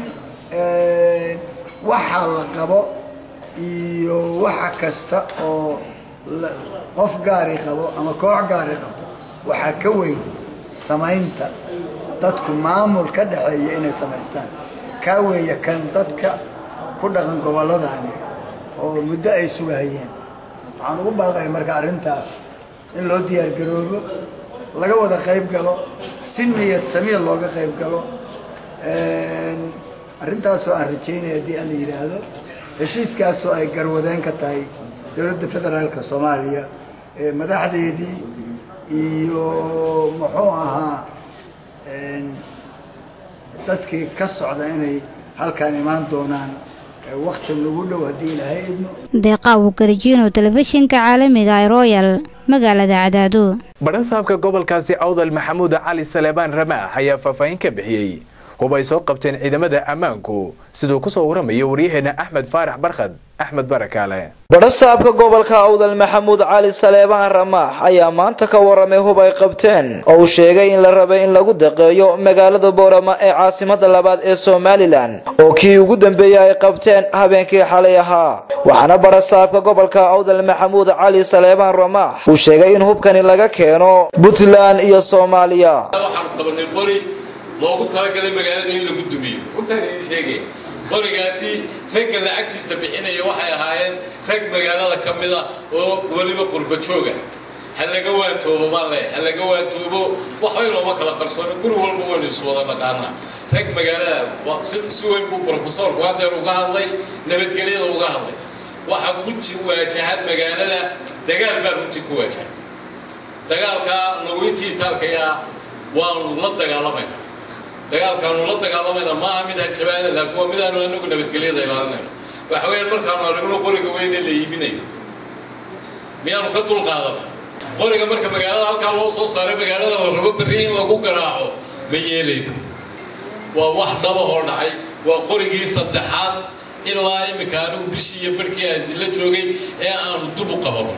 waxa la qabo iyo waxa kasta oo qof gaari qabo ama koox gaari qabto waxaa ka weyn samaynta dadku maamul ka dhexeeya inay samaystaan kaa weeya kan dadka ku dhaqan gobolladani oo muddo ay sugahayeen waxaan ugu baaqaya marka arrintaas in loo diyaargaroobo laga wada qayb galo si niyad samiir looga qayb galo arrintaasoo aan rajaynaya haddii aan la yidhaahdo heshiiskaasoo ay garwadeen ka tahay dowladda federaalka soomaaliya madaxdeedii iyo muxuu ahaa dadkii ka socda inay halkaan imaan doonaan wakti nagu dhow haddii ilaahay idmo deeqa uu garajiino telefishinka caalamiga ee royal magaalada cadaado badhasaabka gobolkaasi awdal maxamuud cali saleebaan ramaax ayaa faahfaahin ka bixiyey hub ay soo qabteen ciidamada ammaanku siduu ku soo waramayo waryaheena axmed faarax barkhad axmed barakaale badhasaabka gobolka awdal maxamuud cali saleebaan ramaax ayaa maanta ka waramay hub ay qabteen oo uu sheegay in la rabay in lagu daqeeyo magaalada boorama ee caasimada labaad ee somalilan oo kii ugu dambeeyey ay qabteen habeenkii xalay ahaa waxaana badhasaabka gobolka awdal maxamuud cali saleebaan ramaax uu sheegay in hubkani laga keeno puntland iyo soomaaliya loogu talagalay magaalada in lagu dumiyo runtaan idiin sheegaya qorigaasi ragga lacagtiisa bixinaya waxay ahaayeen rag magaalada ka mida oo weliba qurba jooga ha laga waantoobo baan leeyahay ha laga waantoobo waxbay looma kala qarsoono guri walba waynu isu wada naqaanaa rag magaalada si weyn buu brofesorku hadeer uga hadlay nabadgelyada uga hadlay waxa ku waajahan magaalada dagaal baa runtii ku waajahan dagaalkaa nagu intii taalkayaa waanu la dagaalamayna dagaalkaanu la dagaalamayna maaha mid hanjabaada laakiin waa midaanu anagu nabadgelyada ilaalinayno waxa weeyaan markaanu aragno qoriga weyn ee la iibinayo miyaanu ka dulqaadana qoriga marka magaalada halkaa loo soo saaray magaalada la rabo berri in lagu garaaco ma yeelayno waa wax dhaba oo dhacay waa qorigii saddexaad ilaa iminka anigu bishii iyo barhkii aan la joogay ee aanu dub u qabano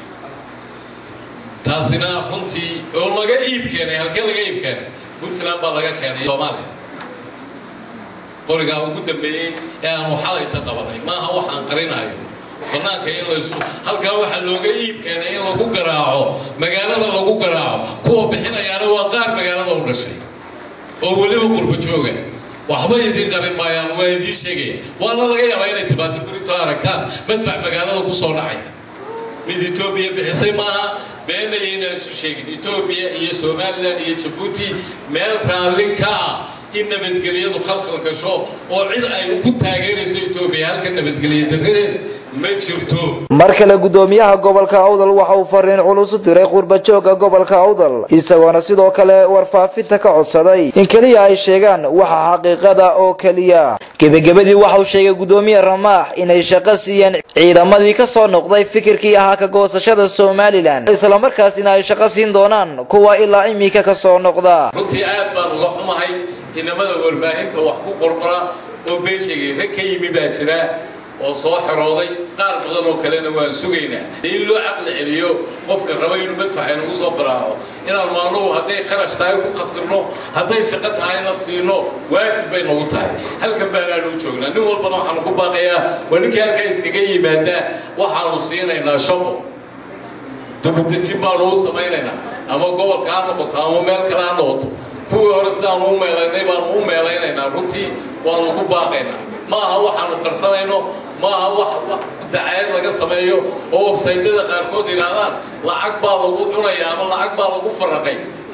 taasina runtii oo laga iib keenay halkee laga iib keenay puntland baa laga keenay soomaaliya qorigaa ugu dambeeyey ee aanu xalayta qabanay maaha wax aan qarinayo banaanka in laysu halkaa waxaa looga iib keenay in lagu garaaco magaalada lagu garaaco kuwa bixinayaana waa qaar magaalada u dhashay oo weliba qurba jooga waxba idiin qarin maayaan waa idiin sheegaya waana laga yaabaa inay timaado berito aragtaan madfac magaalada ku soo dhacaya mid etoobiya bixisay maaha beenaya inaan isu sheegin etoobiya iyo somalilan iyo jabuuti meel raalli ka ah in nabadgelyadu khalkhal gasho oo cid ay ku taageerayso etoobiya halka nabadgelya darradeeda ma jirto mar kale gudoomiyaha gobolka awdal waxa uu fariin culus u diray qurbajooga gobolka awdal isagoona sidoo kale warfaafinta ka codsaday in keliya ay sheegaan waxa xaqiiqada oo keliya gebagabadii waxa uu sheegay gudoomiye ramaax inay shaqo siiyeen ciidamadii ka soo noqday fikirkii ahaa ka goosashada somalilan islamarkaasina ay shaqo siin doonaan kuwa ilaa iminka ka soo noqda runtii aad baan uga xumahay inamada warbaahinta wax ku qorqora oo been sheegay rag ka yimi baa jira oo soo xerooday qaar badan oo kalena waan sugaynaa in loo caqli celiyo qofka raba inuu madfax inagu soo qaraaco inaan maanuhu hadday kharash tahay ku khasirno hadday shaqo tahayna siino waajib bay nagu tahay halkan baanaanu joognaa nin walbana waxaanu ku baaqayaa waa ninkii halkaa iskaga yimaadaa waxaanu siinaynaa shaqo dubadejin baanu u samaynaynaa ama gobolka ha noqoto ama meel kale ha noqoto kuwii hore sidaanu u meelaynay baanu u meelaynaynaa runtii waanu ku baaqaynaa ma aha waxaanu qarsanayno ma aha wax dacayd laga sameeyo oo websaytyada qaarkood yidhaahdaan lacag baa lagu cunaya ama lacag baa lagu faraqay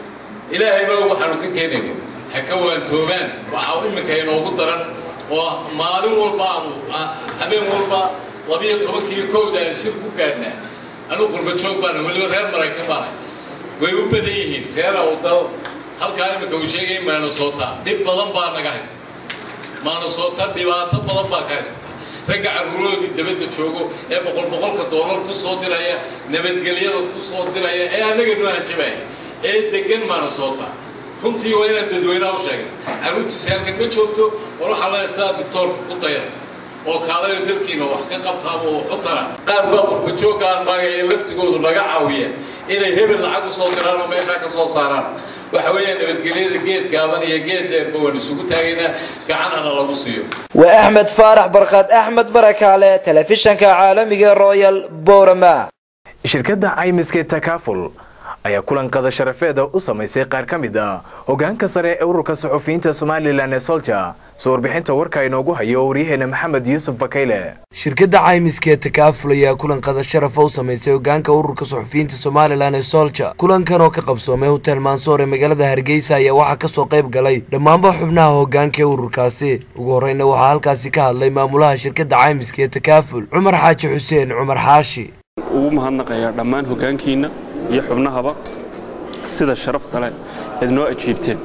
ilaahay baa waxaanu ka keenayno ha ka waantoobaan waxaa iminka inoogu daran oo maalin walba aanu habeen walba labiyo tobankii kowda aan shir ku gaadhnaa anuu qurbajoog baana weliba reer maraykan baana way u badan yihiin reer awdal halkaa iminka uu sheegay maanasoota dhib badan baa naga haysta maanasoota dhibaato badan baa ka haysata ragga carruurahoodii dabadda joogo ee boqol boqolka doolar ku soo diraya nabadgelyada ku soo diraya ee annaga noo hanjabaya ee degan maanasoota runtii waa inaan dadweynaha u sheegay carruurtiisi halkan ma joogto war waxaa leeyahay sidaa doctoorka ku dayar oo kaalayo dalkiina wax ka qabtaaba oo xutara qaar baa qurbajoogga aan maagaya laftigoodu naga caawiya inay hebel lacag u soo diraan oo meeshaa ka soo saaraan waxa weeyaan nabadgelyada geed gaaban iyo geed dheerba waan isugu taagaynaa gacanana lagu siiyo waa axmed faarax barkad axmed barakaale telefishanka caalamiga royal borama shirkadda caymiska takaaful ayaa kulan qada sharafeeda u samaysay qaar ka mid ah hogaanka sare ee ururka suxufiyiinta somalilan ee solja soo warbixinta warka inoogu hayo waryaheena maxamed yuusuf bakayle shirkadda caymiska ee takaaful ayaa kulan qada sharafa u samaysay hogaanka ururka suxufiyiinta somalilan ee solja kulankan oo ka qabsoomay hotel mansoor ee magaalada hargeysa ayaa waxaa kasoo qayb galay dhammaanba xubnaha hogaanka ee ururkaasi ugu horreyna waxaa halkaasi ka hadlay maamulaha shirkadda caymiska ee takaaful cumar xaaji xuseen cumar xaashi ugu mahadnaqayaa dhammaan hogaankiina iyo xubnahaba sida sharafta leh eed noo ajiibteen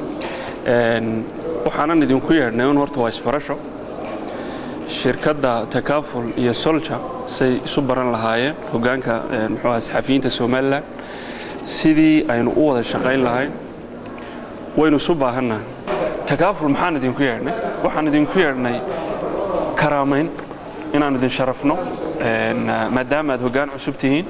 waxaanan idinku yeedhnay un horta waa isbarasho shirkadda takaaful iyo solja say isu baran lahaayeen hogaanka muxuu aha saxafiyiinta somalilan sidii aynu u wada shaqayn lahayn waynu isu baahannahay takaaful maxaan idinku yeedhnay waxaan idinku yeedhnay karaamayn inaan idin sharafno maadaama aad hoggaan cusub tihiin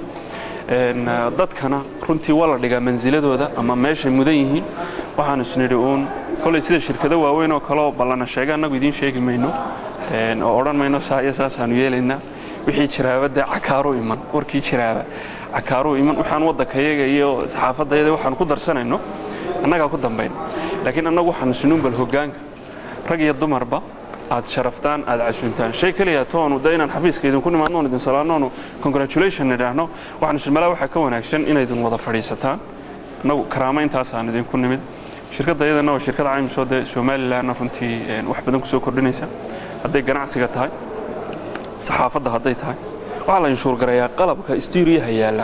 dadkana runtii waa la dhigaa mansiladooda ama meeshay mudan yihiin waxaan isnidhi uun kolay sida shirkado waaweyn oo kaleoo ballana sheega annagu idiin sheegi mayno oo odhan mayno saa iyo saasaanu yeelaynaa wixii jiraaba dee cakaaruu iman warkii jiraaba cakaaruu iman waxaan waddankayaga iyo saxaafadayada waxaan ku darsanayno annagaa ku dambayno laakiin annagu waxaan isnuun bal hoggaanka rag iyo dumarba aad sharaftaan aad casuuntaan shay keliya toonu de inaan xafiiska idinku nimaadno oon idin salaanno congratulation nidhaahno waxaan ismalaa waxaa ka wanaagsan inaydin wada fadhiisataan annagu karaamayntaasaan idinku nimid shirkadda iyadana waa shirkad caymisoo dee somalilanna runtii wax badan kusoo kordhinaysa hadday ganacsiga tahay saxaafadda hadday tahay waxaa la inshuurgarayaa qalabka istiiriyaha yaalla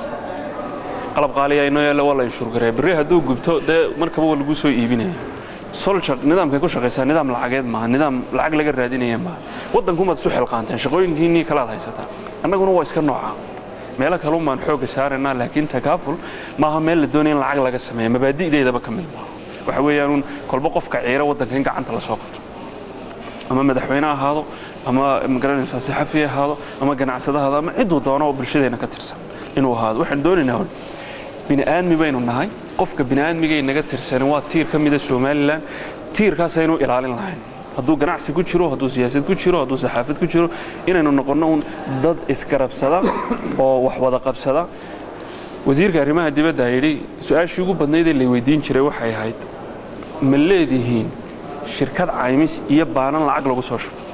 qalab qaaliya inoo yaalla waa la inshuurgaraya berri hadduu gubto dee markaba waa lagu soo iibinaya solja nidaamkay ku shaqaysaa nidaam lacageed maaha nidaam lacag laga raadinaya maaha waddankumaad isu xilqaanteen shaqooyinkiinnii kalaad haysataan annaguna waa iska noocaa meelo kalun baan xoogga saaraynaa laakiin takaaful maaha meel la doonaya in lacag laga sameeya mabaadi'deedaba ka mid maaha waxa weeyaanuun kolba qofka ciira waddanka in gacanta la soo qabto ama madaxweyne ahaado ama magaranaysaa saxafi ahaado ama ganacsada ahaado ama cidduu doono oo bulshadeena ka tirsan inuu ahaado waxaan doonaynaa bini'aadmi baynu nahay qofka bini'aadmigay naga tirsanin waa tiir ka mida somalilan tiirkaasaynu ilaalin lahayn hadduu ganacsi ku jiro hadduu siyaasad ku jiro hadduu saxaafad ku jiro inaynu noqonno un dad isgarabsada oo wax wada qabsada wasiirka arrimaha dibadda yidhi su-aashii ugu badnayd ee lay weydiin jiray waxay ahayd ma leedihiin shirkad caymis iyo baanan lacag lagu soo shubo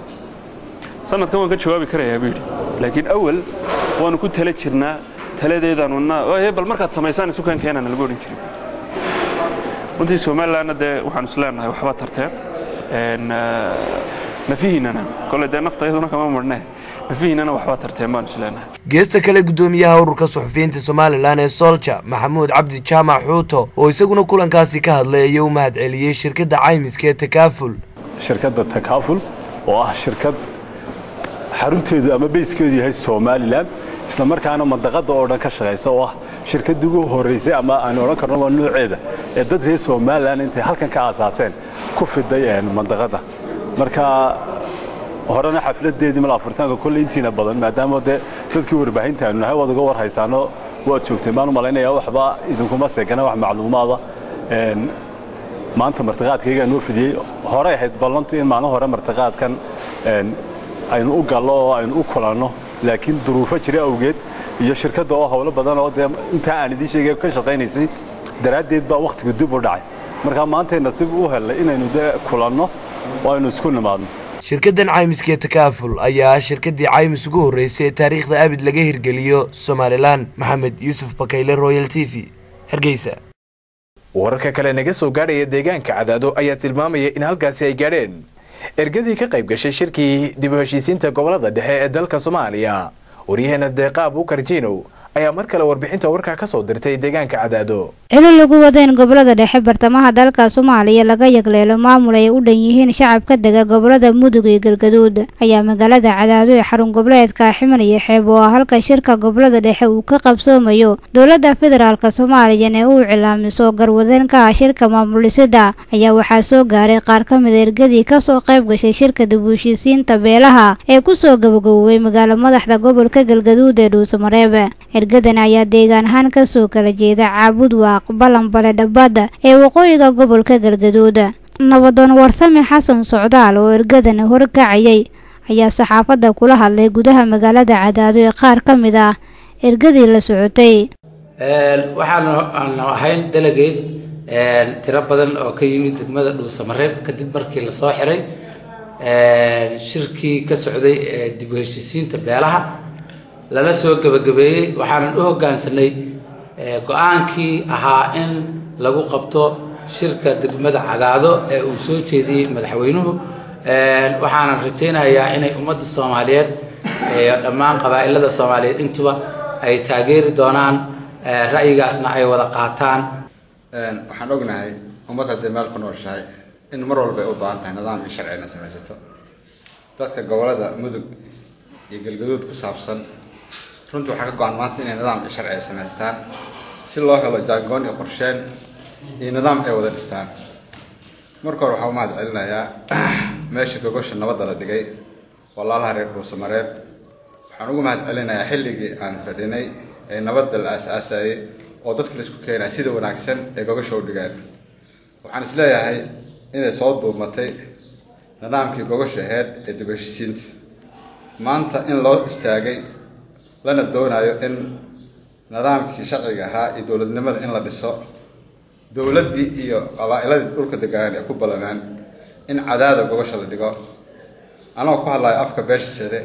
sanadkan waan ka jawaabi karayaa buu yidhi laakiin awal waanu ku tala jirnaa taladeedaanuna bal markaad samaysaan isukan keenana lagu odhan jiray runtii somalilandna dee waxaan isleenahay waxba tarteen nafihiinana kole dee nafta iyaduna kama marnee nafihiinana waxba tarteen baan isleenahay geesta kale gudoomiyaha ururka suxufiyiinta somalilan ee solja maxamuud cabdi jaamac xuuto oo isaguna kulankaasi ka hadlay ayaa u mahad celiyey shirkadda caymiska ee takaaful shirkadda takaaful oo ah shirkad xarunteedu ama beyskeedu yahay somalilan isla markaana mandaqada oo dhan ka shaqaysa oo ah shirkaddii ugu horreysay ama aan odhan karno waa nooceeda ee dad reer somalilan intay halkan ka aasaaseen ku fiday mandaqada marka horena xafladeedii mal afuritaanka kolley intiina badan maadaama dee dadkii warbaahinta aanu nahay waad uga war haysaano waad joogteen baan u malaynayaa waxba idinkuma seegana wax macluumaada maanta martiqaadkaygaa noo fidiyey horey ahayd ballantu in maalin hore martiqaadkan aynu u gallo oo aynu u kulanno laakiin duruufo jira awgeed iyo shirkadda oo howlo badan oo dee intaa aan idiin sheegay ka shaqaynaysay daraaddeed baa wakhtigu dib u dhacay marka maantay nasiib u hellay inaynu dee kulanno oo aynu isku nimaadno shirkaddan caymiska ee takaaful ayaa ah shirkaddii caymis ugu horreysay ee taariikhda abid laga hirgeliyo somalilan maxamed yuusuf bakayle royal t v hargeysa wararka kale naga soo gaadhaya deegaanka cadaado ayaa tilmaamaya in halkaasi ay gaadheen ergadii ka qayb gashay shirkii dib u heshiisiinta gobolada dhexe ee dalka soomaaliya waryaheena deeqaab ukar jiinow ayaa mar kale warbixinta warkaa ka soo dirtay deegaanka cadaado cili lagu wada in gobolada dhexe bartamaha dalka soomaaliya laga yagleelo maamul ay u dhan yihiin shacabka dega gobolada mudug iyo galgaduud ayaa magaalada cadaado ee xarun goboleedka ximan iyo xeeb oo ah halka shirka gobolada dhexe uu ka qabsoomayo dowladda federaalk soomaaliyan ee uu cilaamiso garwadeenka ah shirka maamul dhisida ayaa waxaa soo gaaray qaar ka mid a ergadii kasoo qayb gashay shirka dib u heshiisiinta beelaha ee kusoo gabagabowey magaalo madaxda gobolka galgaduud ee dhuusamareeb ergadan ayaa deegaan ahaan kasoo kala jeeda caabud waaq balanbale dhabadda ee waqooyiga gobolka galgaduud nabadoon warsame xasan socdaal oo ergadan horkacayay ayaa saxaafadda kula hadlay gudaha magaalada cadaado ee qaar ka mid ah ergadii la socotay waxaanu ahayn delegeed tiro badan oo ka yimid degmada dhuusamareeb kadib markii lasoo xiray shirkii ka socday ee dib u heshiisiinta beelaha lala soo gebagabeeyey waxaanan u hoggaansanay go-aankii ahaa in lagu qabto shirka degmada cadaado ee uu soo jeediyey madaxweynuhu waxaanan rajaynayaa inay ummadda soomaaliyeed iyo dhammaan qabaa'ilada soomaaliyeed intuba ay taageeri doonaan ra'yigaasna ay wada qaataan waxaan ognahay ummad haddii meel ku nooshahay in mar walba ay u baahan tahay nidaam iyo sharci inay samaysato dadka gobolada mudug iyo galgaduud ku saabsan runtii waxaa ka go-an maanta inay nidaam iyo sharci ay samaystaan si loo helo jaangoon iyo qorsheen iyo nidaam ay wada dhistaan marka hore waxaa u mahad celinayaa meesha gogosha nabadda la dhigay walaalaha reer dhuusamareeb waxaan ugu mahad celinayaa xilligii aan fadhinay ee nabadda la aasaasayay oo dadka la isku keenaya sida wanaagsan ee gogosha u dhigeen waxaan isleeyahay inay soo duumatay nidaamkii gogosha aheyd ee dib heshiisiinta maanta in loo istaagay lana doonayo in nidaamkii sharciga ahaa iyo dowladnimada in la dhiso dowladdii iyo qabaa'iladii dhulka deganaan ee ku ballanaan in cadaada gogosha la dhigo anagoo ku hadlayo afka beesha side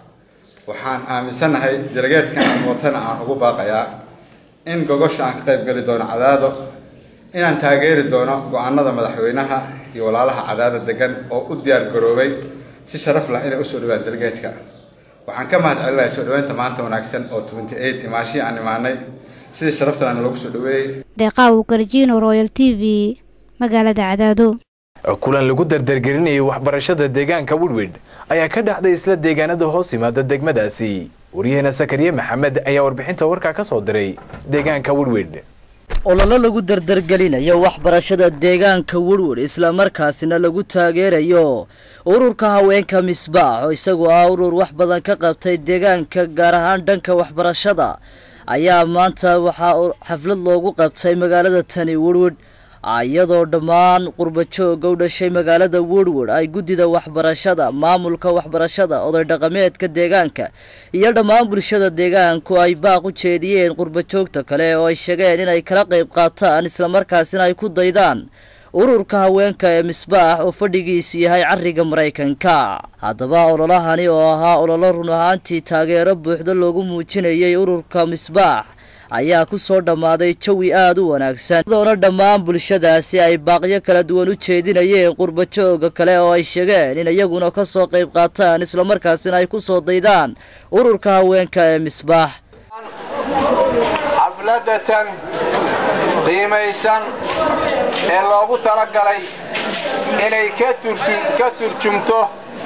waxaan aaminsanahay delegeedkan aan watana aan ugu baaqayaa in gogosha aan ka qayb geli doono cadaado inaan taageeri doono go-aanada madaxweynaha iyo walaalaha cadaada degan oo u diyaar garoobay si sharaf lah inay usoo dhawaan delegeedka waxaan ka mahad celinaya soo dhaweynta maanta wanaagsan oo twenty eight imaashihii aan imaanay sidii sharaftan lagu soo dhaweeyey deeqaawu garjiino royal t v magaalada cadaado kulan lagu dardargelinayay waxbarashada deegaanka widwid ayaa ka dhacday isla deegaanada hoos yimaada degmadaasi waryaheena sakariye maxamed ayaa warbixinta warkaa ka soo diray deegaanka widwid ololo lagu dardargelinayo waxbarashada deegaanka wurwur islamarkaasina lagu taageerayo ururka haweenka misbaax oo isagoo ah urur wax badan ka qabtay deegaanka gaar ahaan dhanka waxbarashada ayaa maanta waxaa xaflad loogu qabtay magaalada tani wurwud iyadoo dhammaan qurbajooga u dhashay magaalada woodward ay guddida waxbarashada maamulka waxbarashada oday dhaqameedka deegaanka iyo dhammaan bulshada deegaanku ay baaq u jeediyeen qurbajoogta kale oo ay sheegeen inay kala qayb qaataan islamarkaasina ay ku daydaan ururka haweenka ee misbaax oo fadhigiisu yahay cariga maraykanka haddaba ololahani oo ahaa ololo run ahaantii taageero buuxda loogu muujinayay ururka misbaax ayaa ku soo dhammaaday jawi aada u wanaagsan iyadoona dhammaan bulshadaasi ay baaqyo kala duwan u jeedinayeen qurbajooga kale oo ay sheegeen in iyaguna ka soo qayb qaataan islamarkaasina ay ku soo daydaan ururka haweenka ee misbaax xafladatan qiimaysan ee loogu talagalay inay ka turjumto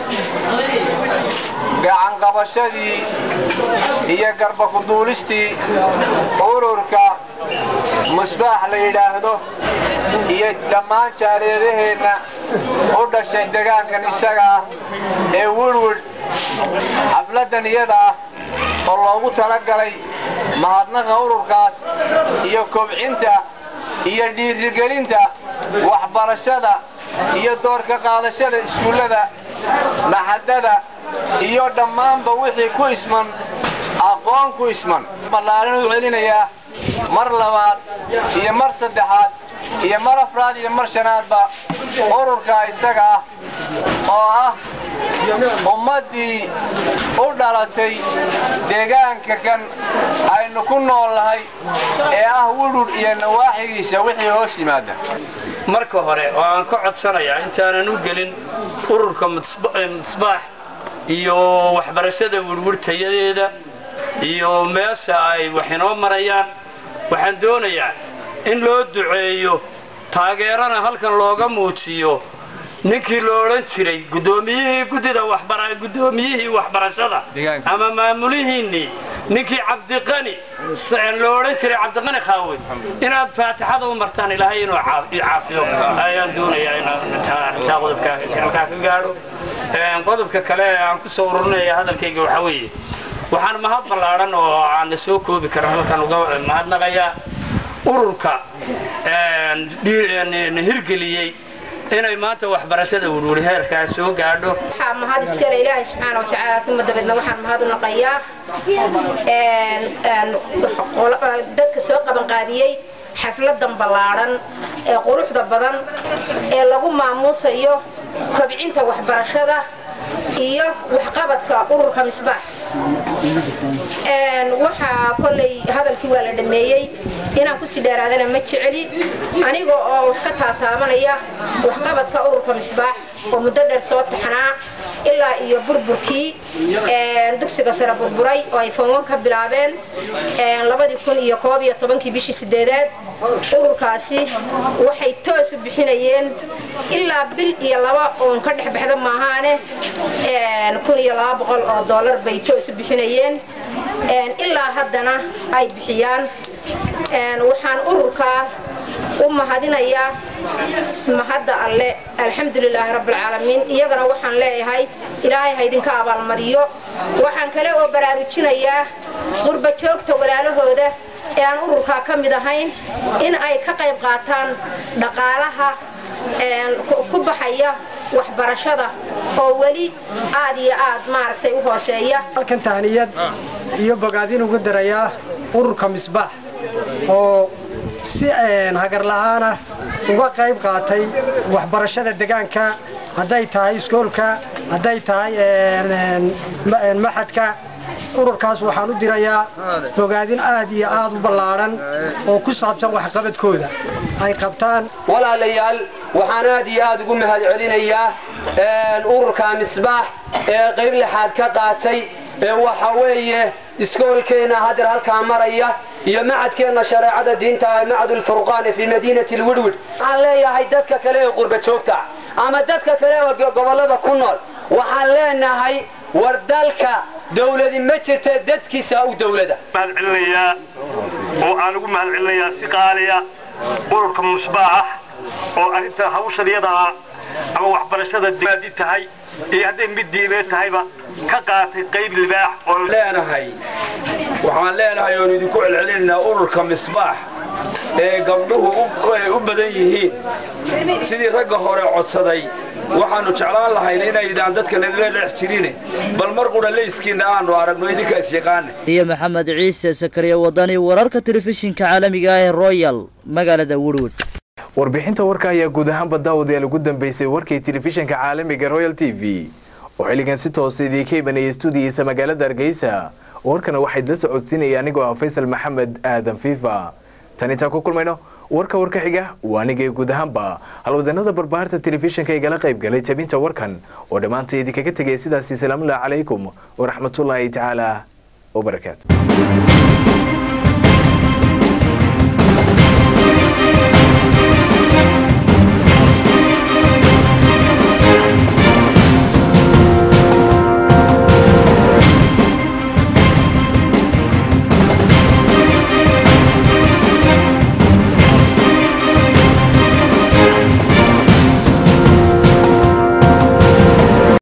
gacanqabashadii iyo garbakuduulistii ururka musbaax la yidhaahdo iyo dhammaan jaaliyadaheenna u dhashay degaankan isaga ah ee wurwud xafladdan iyada ah oo loogu talagalay mahadnaqa ururkaas iyo kobcinta iyo dhiirigelinta waxbarashada iyo doorka qaadashada iskuullada maxadada iyo dhammaanba wixii ku isman aqoon ku isman ballaarin u celinayaa mar labaad iyo mar saddexaad iyo mar afraad iyo mar shanaadba ururka isaga ah oo ah ummaddii u dhalatay deegaanka kan aynu ku noolnahay ee ah wudhur iyo nawaaxigiisa wixii hoos yimaada marka hore oo aan ka codsanayaa intaanan u gelin ururka misbaax iyo waxbarashada wurwurtayadeeda iyo meesha ay wax inoo marayaan waxaan doonayaa in loo duceeyo taageerana halkan looga muujiyo ninkii lo odhan jiray guddoomiyihii guddida waxbara guddoomiyihii waxbarashada ama maamulihiinnii ninkii cabdiqani lo odhan jiray cabdiqani khaawe inaad faatixada u martaan ilaahay inuu caafiyo ayaan doonayaa intaa qodobka halkaa ka gaadho qodobka kale ee aan ku soo ururinaya hadalkayga waxaa weeye waxaan mahad ballaadhan oo aan la soo koobi karin halkan uga mahadnaqayaa ururka hirgeliyey inay maanta waxbarashada wurwuri heerkaa soo gaadho waxaa mahad iskale ilaahay subxaana watacaala uma dabeedna waxaan mahad u naqayaa dadka soo qabanqaabiyey xafladan ballaadhan ee quruxda badan ee lagu maamuusayo kobcinta waxbarashada iyo waxqabadka ururka misbaax waxaa kolley hadalkii waa la dhameeyey inaan kusii dheeraadana ma jeceli aniga oo wax ka taataabanaya waxqabadka ururka misbaax oo muddo dheer soo taxnaa ilaa iyo burburkii dugsiga sare burburay oo ay foonwan ka bilaabeen labadii kun iyo koob iyo tobankii bishii sideedaad ururkaasi waxay toos u bixinayeen ilaa bil iyo laba oon ka dhex baxda maahaane kun iyo laba boqol oo dollar bay toos u bixinayeen ilaa haddana ay bixiyaan waxaan ururkaa u mahadinayaa mahadda alle alxamdulilaahi rabbilcaalamiin iyagana waxaan leeyahay ilaahay ha idinka abaalmariyo waxaan kale oo baraarujinayaa qurba joogta walaalahooda ee aan ururkaa ka mid ahayn in ay ka qayb qaataan dhaqaalaha ku baxaya waxbarashada oo weli aad iyo aad maaragtay u hooseeya halkan tahniyad iyo bogaadin ugu darayaa ururka misbaax oo si hagar la'aana uga qayb qaatay waxbarashada degaanka hadday tahay iskoolka hadday tahay maxadka ururkaas waxaan u dirayaa bogaadin aad iyo aad u ballaadhan oo ku saabsan waxqabadkooda ay qabtaan walaalayaal waxaan aad iyo aad ugu mahad celinayaa ururka misbaax ee qayb lixaad ka qaatay ee waxa weeye iskoolkeenna hadeer halkaa maraya iyo macadkeenna shareecada diinta macadulfurqaani fii madiinati lwidwid waxaan leeyahay dadka kale ee qurba joogta ama dadka kale ee gobollada ku nool waxaan leenahay war dalka dawladi ma jirta dadkiisa u dawlada mahadcelinayaa oo aan ugu mahadcelinayaa si qaaliya ururka musbaax oo arrinta hawshadyada ah ama waxbarashada dimaadi tahay iyo hadday mid diimeed tahayba ka qaatay qayb libaax oo leenahay waxaan leenahay oon idinku celcelinaynaa ururka misbaax ee gabdhuhu u badan yihiin sidii ragga hore codsaday waxaannu jeclaan lahayn inaydaan dadka nagala dhex jirin bal mar qudha leyskiinna aanu aragno idinkaas yaqaana iyo maxamed ciise sakariya wadani wararka telefishinka caalamiga ah ee royal magaalada woodwood warbixinta warka ayaa guud ahaanba daawadayaal ugu dambeysay warkii telefishinka caalamiga royal t v oo xilligan si toosa idiinka imanaya stuudiyiisa magaalada hargeysa warkana waxayd la socodsiinaya anigoo ah faysal maxamed aadan fiifa tan intaan ku kulmayno warka warka xiga waa anigay guud ahaanba halwadanada barbaarta telefishinka igala qayb galay tabinta warkan oo dhammaanta idinkaga tegaya sidaasi salaamullahi calaykum waraxmatullaahi tacaala wabarakaatu